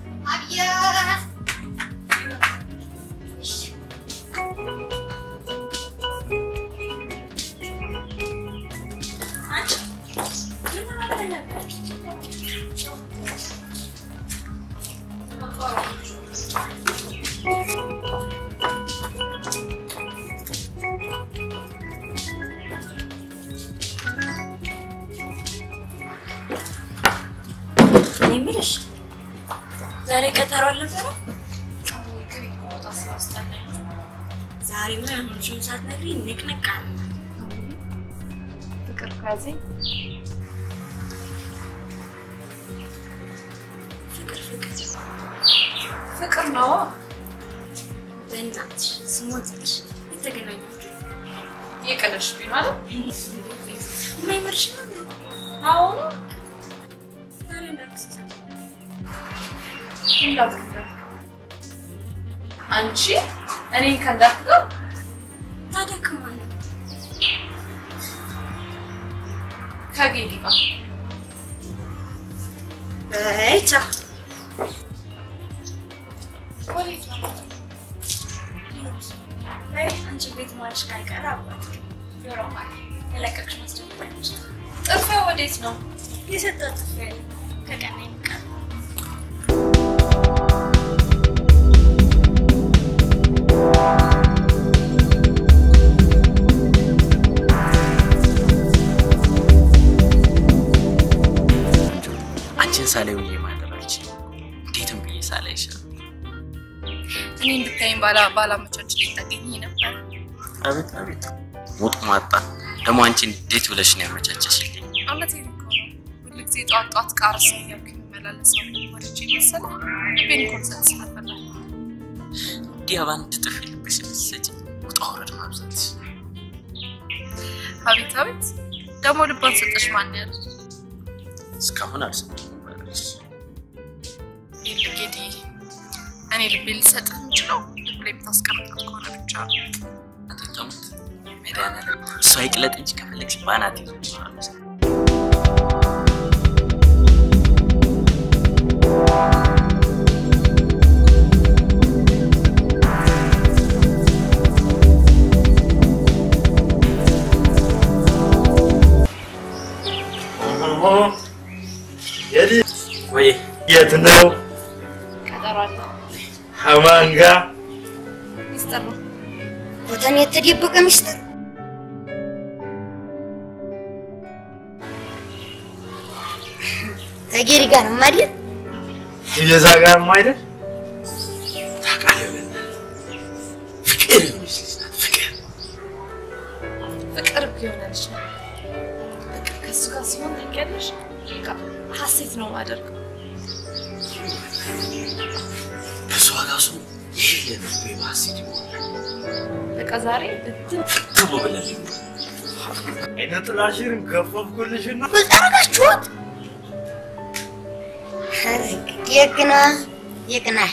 እኔ የምልሽ ዛሬ ቀጠሮ አልነበረም? ዛሬማ ያሁንሽን ሳትነግሪኝ ንቅንቅ አለ። ፍቅር ካዘኝ ፍቅር ፍቅር ፍቅር ነው። በእናትሽ ስሞትሽ የተገናኛችሁ የቀለሽ ማለት የማይመርሽ ነው። አሁኑ ዛሬ እንዳትስሳ እንዳትከዳ አንቺ እኔን ከእንዳትከው ታዲያ ከማን ነው? ከጌዲ ጋር በይ ቻው። ወዴት ነው? በይ አንቺ ቤት ማለሽ ካልቀረ አባት ጆሮ ማለት የለቀቅሽ ማስደንገጥ ጥፊያ ወዴት ነው? የሰጠው ጥፍ ያለ ከቀና ይምቃል አንቺን ሳላይ ውዬ ማደር አልችልም። እንዴትም ብዬ ሳላይ ይሻል። እኔ እንድታይኝ ባላ ባላመቻች ሊጠገኝ ነበር። አቤት አቤት፣ ሙጥ ማጣ ደግሞ አንቺ እንዴት ብለሽ ነው ያመቻቸሽልኝ? እውነቴን እኮ ነው። ሁልጊዜ ጠዋት ጠዋት ቃርሳ እያልኩ የምመላለሰው ወደጄ መሰለህ ልቤን እኮ ልሰጥ ስለፈለግ እንዲህ በአንድ ጥፊ ልብሽ ልትሰጪ ውጣ ውረድ ማብዛት አቤት አቤት፣ ደግሞ ልቧን ሰጠሽ ማን ያለ እስካሁን አልሰማሁም። ባለች ጌዲ እኔ ልቤ ልሰጥህ የምችለው ልብ ላይ የምታስቀምጣት ከሆነ ብቻ ነው። አትጠሙት መድኃኒዓለም እሷ ይቅለጥ እንጂ ከፈለግሽ በአናት ይዞ ይኖራል። ጌዲ ወይ የት ነው? ቀጠሮ አለ። ከማን ጋር? ሚስጥር ነው። ቦታን የተደበቀ ሚስጥር ተጌሪ ጋር ነው አይደል? የዛ ጋር አይደል? ታውቃለህ፣ ፍቅር የሆነች ልጅ ናት። ፍቅር ፍቅር ቢሆነልሽ ነው። በቃ ከእሱ ጋር ሲሆን ታውቂያለሽ፣ በቃ ሀሴት ነው ማደርገው። በሷ ጋር ሰው ይህ ለልቤ ማሴት ይሆናል። በቃ ዛሬ ብትን ፍትቡ ብለን አይነ ጥላሽን ገፈፍኩልሽና ምን አደረጋችሁት? የቅና የቅናሽ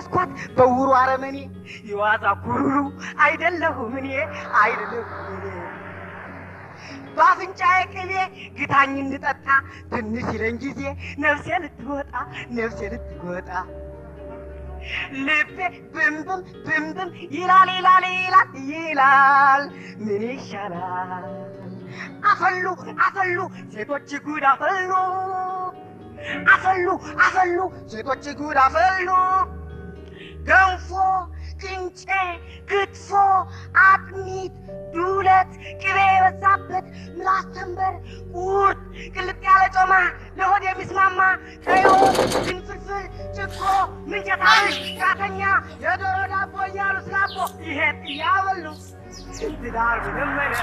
ያስኳት በውሩ አረመኔ የዋዛ ኩሩሩ አይደለሁም እኔ አይደለሁም እኔ በአፍንጫዬ ቅቤ ግታኝ እንድጠጣ ትንሽ ይለኝ ጊዜ ነፍሴ ልትወጣ ነፍሴ ልትወጣ ልቤ ብንብም ብንብም ይላል ይላል ይላል ይላል ምን ይሻላል? አፈሉ አፈሉ ሴቶች ጉድ አፈሉ አፈሉ አፈሉ ሴቶች ጉድ አፈሉ ገንፎ ቅንጬ ክትፎ አጥሚት ዱለት ቅቤ የበዛበት ምላስ ተንበር ቁርጥ ቅልጥ ያለ ጮማ ለሆድ የሚስማማ ቀይ ወጥ ግንፍልፍል ጭቆ ምንቸት አብሽ ቃተኛ የዶሮ ዳቦ እያሉ ስላቦ ይሄ እያበሉ ትዳር መለመደ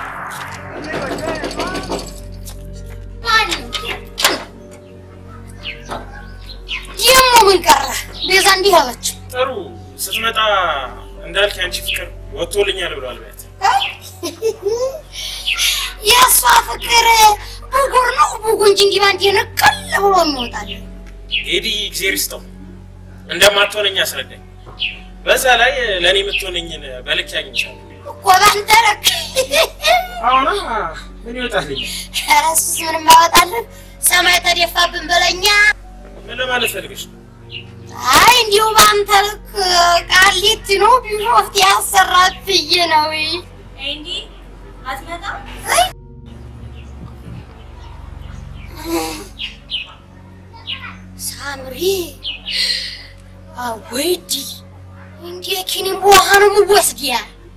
ይህም ምን ቀረ? ቤዛ እንዲህ አለች። ጥሩ ስትመጣ እንዳልክ ያንቺ ፍቅር ወጥቶልኛል ብሏል። በት የእሷ ፍቅር ብጉር ነው ብጉ እንጂ እንዲህ ባንዴ ንቅል ብሎ የሚወጣል። ኤዲ እግዜር ይስጠው እንደማትሆነኝ አስረዳኝ። በዛ ላይ ለእኔ የምትሆነኝን በልክ ያግኝቻለሁ። እኮ ባንተ ልክ አሁና ምን ይወጣልኛል? ኧረ እሱስ ምንም አያወጣልን። ሰማይ ተደፋብን በለኛ። ምን ለማለት ፈልገሽ ነው? አይ እንዲሁ በአንተ ልክ ቃሊቲ ነው ቢሾፍት ያሰራት ብዬ ነው። እንዲ አትመጣም? ሳምሪ አወይዲ እንዴ ኪኒም ውሃ ነው የምወስድያ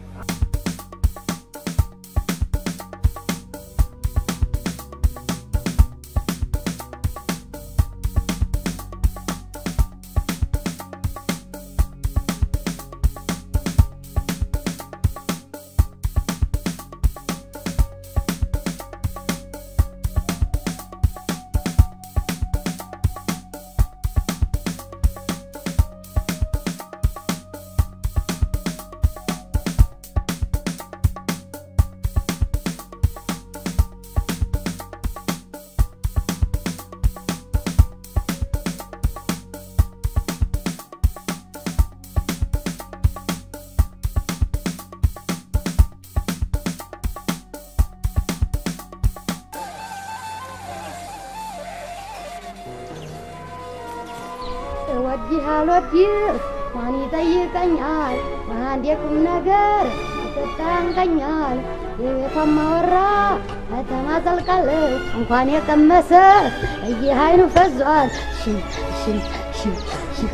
እወድህ አልወድህ ማን ይጠይቀኛል? አንድ የቁም ነገር ተጠንቀኛል። የቤቷን ማወራ ከተማ ዘልቃለች እንኳን የቀመሰ እይህ አይኑ ፈዟል። ሽም ሽም ሽም ሽም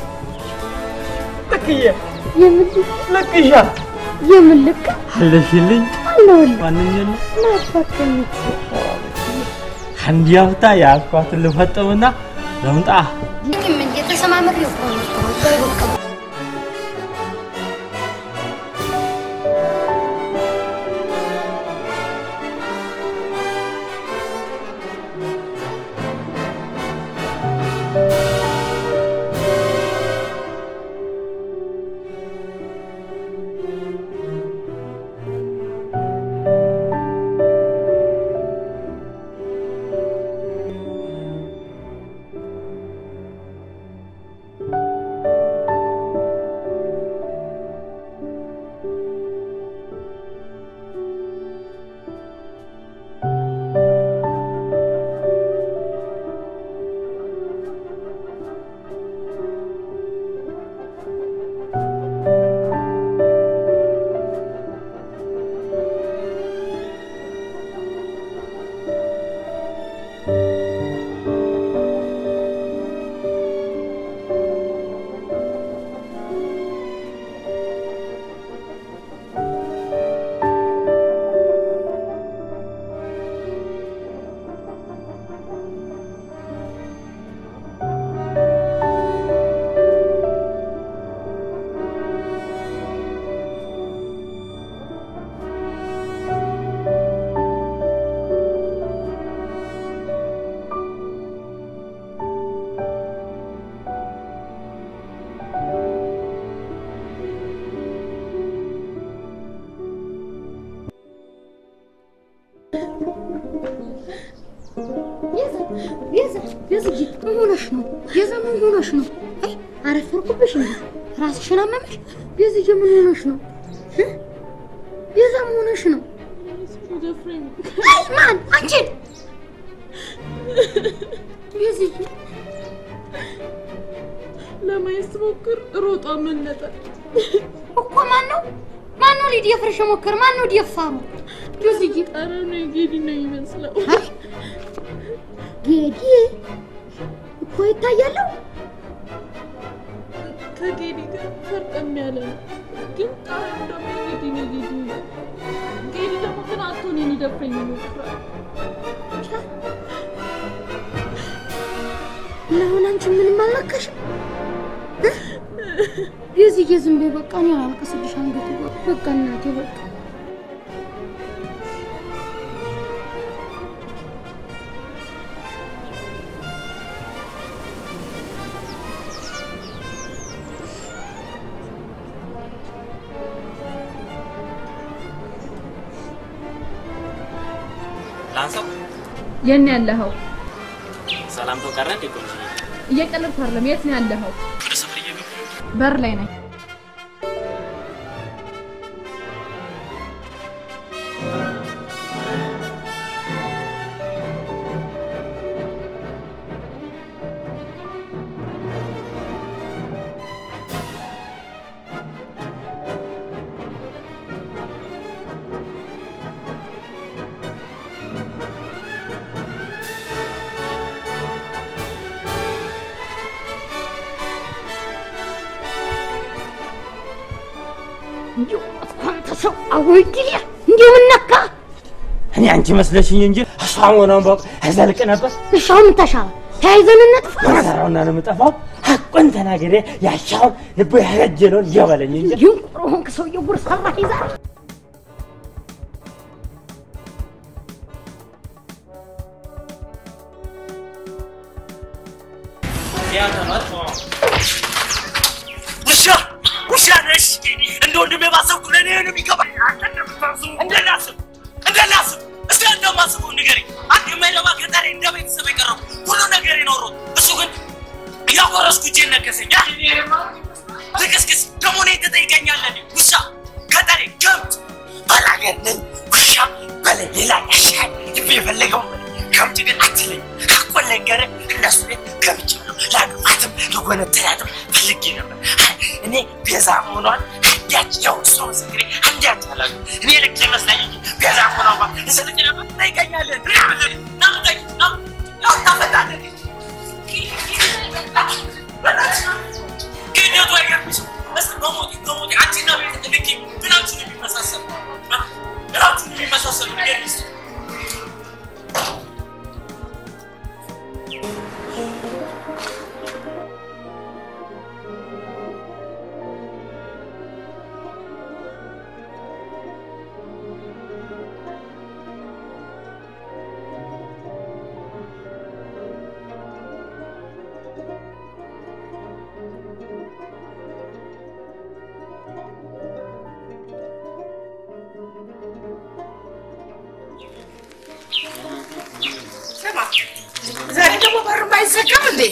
ልክዬ የምልክ ልክሻ የምልክ አለሽልኝ አለሁልህ ማንኛውም ናፈቀኝ አንድ ያፍታ ያልኳትን ልፈጥምና ለምጣ ይህም እንደተሰማምር የሆነ ቤዛ ቤዝዬ ምን ሆነሽ ነው? ቤዛ ምን ሆነሽ ነው? አይ አረፈርኩብሽ እንዴ? ራስሽን አመመሽ? ቤዝዬ ምን ሆነሽ ነው? እ? ቤዛ ምን ሆነሽ ነው? አይ ማን አንቺን? ቤዝዬ ለማየት ስሞክር ሮጦ አመለጠ። እኮ ማን ነው ማን ነው ሊደፍርሽ የሞከረ? ማን ነው ደፋሩ? ቤዝዬ ኧረ ነው ጌዲ ነው የሚመስለው። ጌዲ እኮ ይታያለሁ። ከጌዲ ጋር ፈርጠም ያለ ነው። ግን ጣሪያው ደግሞ ጌዲ ነው ጌዲ ነው። ጌዲ ደግሞ ግን አቶ እኔን ሊደፍረኝ ይሞክራል። ለአሁን አንቺ ምንም አልነካሽም? እ? ቤዝዬ ዝም በይ በቃ እኔ አላልቅስልሽ አንገቴ በቃ እናቴ በቃ ላንሳው። የት ነው ያለኸው? ሰላምታው ቀረ እንዴ? ቆንጆ እየቀለድኩ አይደለም። የት ነው ያለኸው? ወደ ሰፈር እየገቡ በር ላይ ነኝ። እንዲሁ አንተ ሰው አወይ ጊዜ እንዲሁ ምን ነካ? እኔ አንቺ መስለሽኝ እንጂ እሷ መሆኗን ባውቅ እዘልቅ ነበር። እሺ አሁን ምን ተሻለ? ተያይዘን እንጥፋ። መከራውና ነው የምጠፋው። ሐቁን ተናግሬ ያሻውን ልቡ ያረጀለውን እየበለኝ እንጂ ድንቁር ሆንክ ሰውዬው ጉር ሰራህ ይዛል ውሻ ውሻ ነሽ። እንደ ወንድሜ ባሰብኩ ለእኔ ነው የሚገባኝ። አንተ እንደምታስቡ እንደናስብ እንደናስብ እስቲ እንደማስበው ንገረኝ። አንድ የማይረባ ገጠሬ እንደ ቤተሰብ የቀረቡ ሁሉ ነገር የኖሩት እሱ ግን እያጎረስኩ እጄን ነገሰኝ። ልቅስቅስ ደግሞ እኔን ትጠይቀኛለህ? ውሻ ገጠሬ ገብት ባላገር ነኝ ውሻ በለ ሌላ ያሻል ልብ የፈለገው ከምት ግን አትለኝ ሐቁን ልንገርህ እነሱ ቤት ገብቻለሁ ላግባትም ልጎነትላትም ፈልጌ ነበር እኔ ቤዛ መሆኗን አንዳች ያው እሱ ምስክሬ አንዳች አላሉ እኔ ልክ ይመስለኝ እንጂ ቤዛ መሆኗን እስልክ ነበር ጠይቀኛለን ናምጠኝ ታፈታለን ግደቱ አይገርምሽም እስኪ በሞቴ በሞቴ አንቺና ቤት ልክ ምናችሁ ነው የሚመሳሰሉ ምናችሁ ነው የሚመሳሰሉ ንገሪኝ እስኪ ስማ ዛሬ ደግሞ በሩ አይዘጋም እንዴ?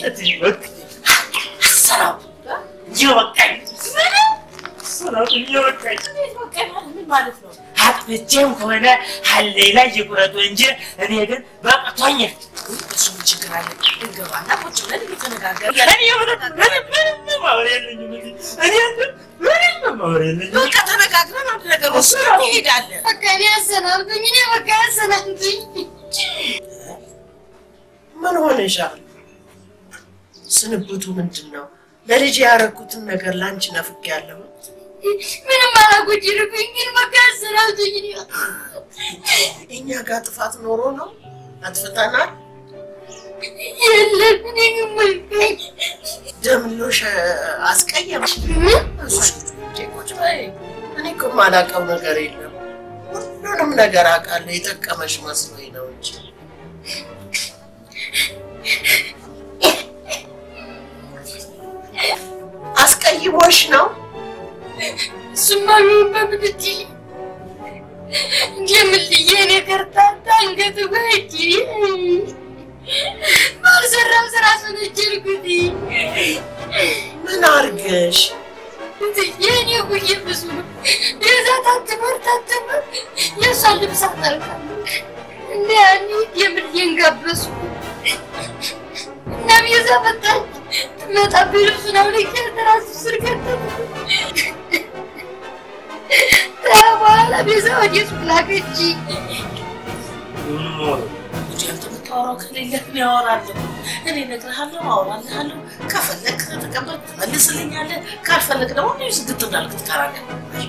አሰራው እየበቃኝ ሰላም እየበቃኝ ምን ማለት ነው? አጥፍቼም ከሆነ ሀሌ ላይ ይቁረጡ እንጂ እኔ ግን በቅቶኛል። እሱ ምን ችግር አለ? እንገባና ቁጭ ብለን እየተነጋገርን እኔ ምንም ምንም ምንም ማወር የለኝም እዚህ። እኔ ምንም ማወር የለኝም። በቃ ተነጋግረን አንድ ነገር ወስነን እንሄዳለን። በቃ እኔ ያሰናብኝ እኔ በቃ ያሰናብኝ ምን ሆነሻል? ስንብቱ ምንድን ነው? ለልጅ ያደረኩትን ነገር ለአንቺ ነፍጌያለሁ። ምንም አላጎደልኩኝ ግን በቃ ያሰናብኝ እኔ እኛ ጋር ጥፋት ኖሮ ነው አጥፍተናል። የለም እኔ ግን መልካኝ ደምሎሽ አስቀየምሽ? ቁጭ በይ። እኔ እኮ የማላውቀው ነገር የለም። ሁሉንም ነገር አውቃለሁ። የጠቀመሽ መስሎኝ ነው እንጂ አስቀይሞሽ ነው። እሱማ ቢሆን በምድጅ እንደምልዬ እኔ ከርታታ አንገቱ በእጅ ባልሰራው ስራ ሰነጀልኩት ምን አርገሽ? ልብስ አጠርቃለሁ። እንደ ያኔ የምልዬን ጋበሱ እና ቤዛ መጣች። ትመጣብኝ ልብሱን አውልቄ ትራሱ ስር ከተቱ። ከዛ በኋላ ቤዛ ወደ ሱቅ ላከችኝ። እንጂ አንተ የምታወራው ከሌለህ እኔ አወራለሁ። እኔ እነግርሃለሁ፣ አወራልሃለሁ። ከፈለግ ተቀበል ትመልስልኛለህ፣ ካልፈለግ ደግሞ እኔ ዝግት እንዳልክ ትቀራለህ።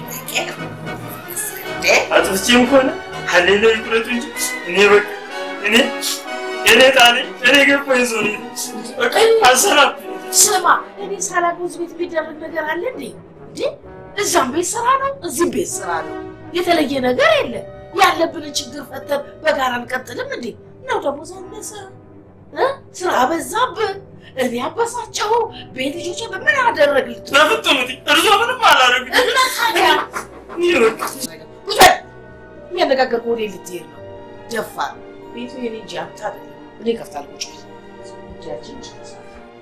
አጥፍቼም ከሆነ ሀሌለ ይቁረጡ እንጂ እኔ በቃ እኔ እኔ ጣኔ እኔ ገባኝ ሰው ነኝ። በቃ አልሰራም። ስማ፣ እኔ ሳላውቀው እዚህ ቤት የሚደረግ ነገር አለ እንዴ? እንዴ እዛም ቤት ስራ ነው፣ እዚህም ቤት ስራ ነው። የተለየ ነገር የለም። ያለብንን ችግር ፈተን በጋራ እንቀጥልም እንዴ? ነው ደግሞ ሳነሰ እ? ስራ በዛብህ፣ እኔ አበሳጨሁ፣ ቤት ልጆች በምን አደረግልህ? በፍጥሙት እርሶ ምንም አላደረግም። እና ታዲያ ውሰድ። የሚያነጋገር ወደ ልትሄድ ነው? ደፋር ቤቱ የኔ እንጂ አንተ አይደለም። እኔ እከፍታለሁ። ቁጭ በል። ጉዳያችን እንጨርሳለን።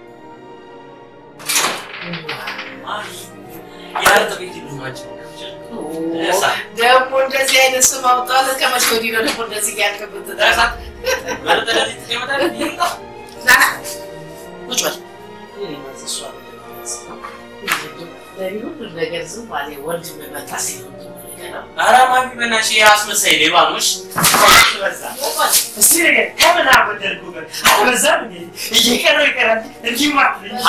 የአርጥ ቤት ይሉ ናቸው። ደግሞ እንደዚህ አይነት ስም አውጣለህ። ከመቼ ወዲህ ነው ደግሞ እንደዚህ እያልክ የምትጠራት? ና ና፣ ቁጭ በል። እኔ ማለት እሷ አይደለም። ለእኔ ሁሉም ነገር ዝም ባለ ወንድ መመጣ ሲሆን ኧረ ማሚ በእናትሽ ይሄ አስመሳይ ሌባ ነው። እሺ በዛ እስቲ ነገር ከምን አበደርኩ ጋር አልበዛም እንዴ? እየቀረው ይቀራል እንዲህ ማለት ነው።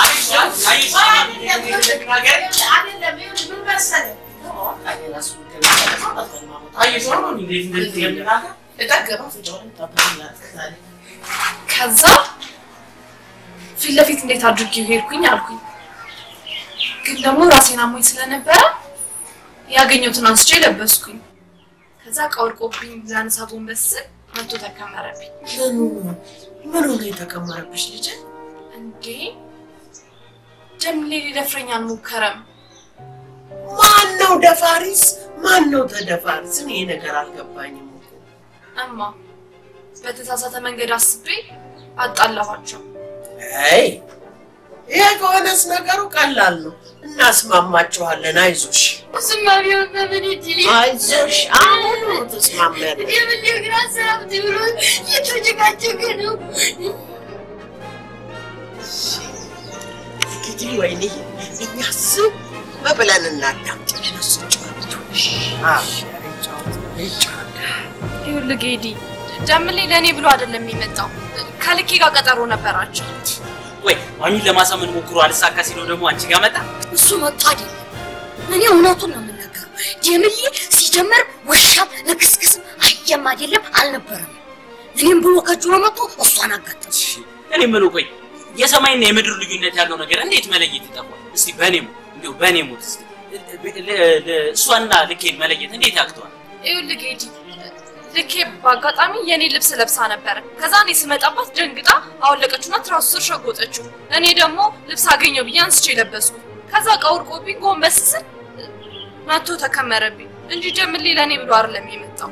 ከዛ ፊት ለፊት እንዴት አድርጌው ሄድኩኝ አልኩኝ። ግን ደግሞ ራሴን አሞኝ ስለነበረ ያገኘሁትን አንስቼ ለበስኩኝ። ከዛ ቀውርቆብኝ ላነሳ ጎንበስ ስል መቶ ተከመረብኝ። ምኑ ነው የተከመረብሽ ልጅ? እንዴ ጀምሌ ሊደፍረኝ አልሞከረም። ማን ነው ደፋሪስ? ማን ነው ተደፋሪስ? እኔ ይሄ ነገር አልገባኝም እኮ። እማ በተሳሳተ መንገድ አስቤ አጣላኋቸው። አይ ይሄ ከሆነስ ነገሩ ቀላል ነው። እናስማማችኋለን። አይዞሽ እሱማ ቢሆን በምን እድል አይዞሽ፣ አሁን ነው ተስማሚያለሽ። የምን ግራ ሰራብት ብሎ እየተጨቃጨቀ ነው። እንግዲህ ወይኔ እኛ ዝም ብለን እናዳምጥ። እነሱ ጨዋቱ ይኸውልህ ጌዲ ጀምሌ ለእኔ ብሎ አይደለም የሚመጣው ከልኬ ጋር ቀጠሮ ነበራቸው። ወይ ማሚን ለማሳመን ሞክሮ አልሳካ ሲለው ደግሞ አንቺ ጋር መጣ። እሱ መጥቶ አይደለም። እኔ እውነቱን ነው የምናገረው። ጀምዬ ሲጀመር ውሻም ልክስክስም አየም አይደለም አልነበረም። እኔም ብሎ ከጅሮ መጥቶ እሷን አጋጠም። እኔ የምለው ቆይ የሰማይና የምድር ልዩነት ያለው ነገር እንዴት መለየት ይጠፋል? እስቲ በእኔ ሞት እንዲሁ በእኔ ሞት እስቲ ለ- ለ- እሷና ልኬን መለየት እንዴት ያቅተዋል? ይኸውልህ ጌዲ ልኬ በአጋጣሚ የኔ ልብስ ለብሳ ነበረ። ከዛ እኔ ስመጣባት ደንግጣ አወለቀችውና ትራሱ ስር ሸጎጠችው። እኔ ደግሞ ልብስ አገኘው ብዬ አንስቼ ለበስኩ። ከዛ ቀውርቆብኝ ጎንበስ ስል መቶ ተከመረብኝ እንጂ ጀምሌ ለእኔ ብሎ አይደለም የመጣው።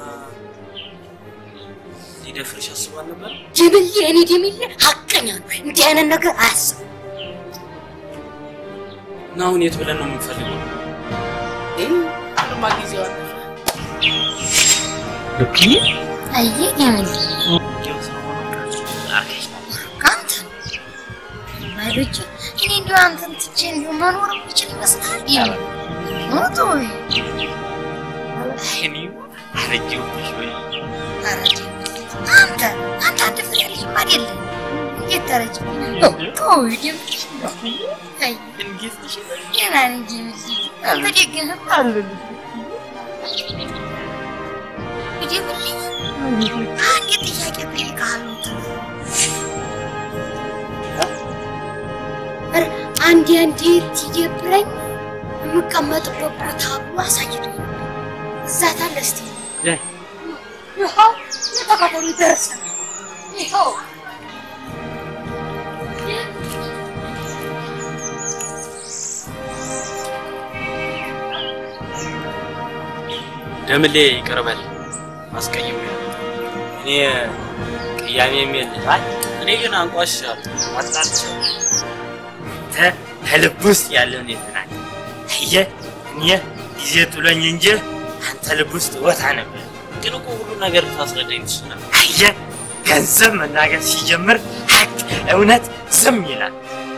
ሊደፍርሽ አስቧል ነበር? ጀምዬ እኔ ደምዬ ሀቀኛ ነው። እንዲህ አይነት ነገር አያስብም። እና አሁን የት ብለን ነው የምንፈልገው? አሁንማ ጊዜው አለፈ። ልክ አየህ ጀምዬ ከአንተ ማይሎች እኔ እንዲሁ አንተን ትቼ እንዲሁ መኖር የምችል ይመስላል። ጀምዬ ሞቶ ወይ እኔ አረጀሁብሽ ወይ ኧረ ጀምዬ አንተ አንተ አንድ ፍሬ ልጅም አይደለም። እንዴት ተረጅ ተው ጀምዬ አይ ገና ነኝ ጀምዬ አንተ ደግነህ አሉልህ ጀምዬ አንድ ጥያቄ ጠይቅሃለሁ። ኧረ አንዴ አንዴ ሲደብረኝ የምቀመጥበት ቦታ ብሎ አሳይቶኝ ነበር። እዛ ታለ እስቲ ይኸው የተከተሉ ደርሰናል። ይኸው ደምሌ ይቅርበል አስቀይሜ እኔ ቅያሜ የሚል አይ እኔ ግን አንቋሽሻለሁ አጣልቻለሁ ተ ከልብ ውስጥ ያለውን የተናገር አየህ፣ እኔ ጊዜ ጥሎኝ እንጂ አንተ ልብ ውስጥ ቦታ ነበር። ግን እኮ ሁሉ ነገር ታስረዳኝ ትችላል። አየህ፣ ገንዘብ መናገር ሲጀምር ሀቅ እውነት ዝም ይላል።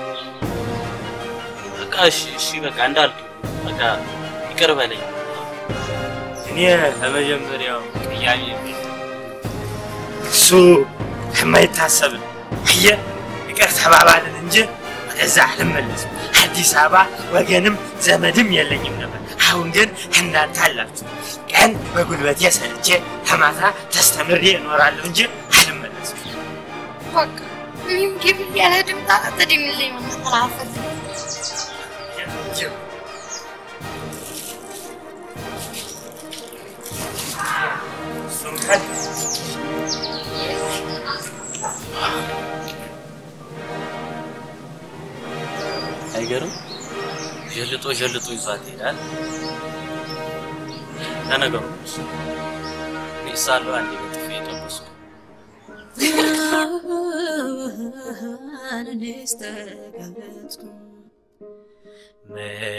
በቃ እሺ፣ እሺ፣ በቃ እንዳልክ በቃ ይቅር በለኝ። እኔ ከመጀመሪያው ቅያሜ የለኝም። እሱ የማይታሰብ ነው። አየህ፣ ይቅር ተባባልን እንጂ ወደዛ አልመለስም። አዲስ አበባ ወገንም ዘመድም የለኝም ነበር። አሁን ግን እናንተ አላችሁ። ቀን በጉልበቴ ሰርቼ ከማታ ተስተምሬ እኖራለሁ እንጂ አልመለስም። በቃ እኔም ግቢ ያለ ድምፅ አትደምልኝ መተላፈት እሱም ቀን አይገርም? ዠልጦ ዠልጦ ይዟት ይሄዳል። ለነገሩ እሱ እኔ ሳለሁ አንዴ በጥፊ የጠበስኩ እኔስ ተገለጥኩ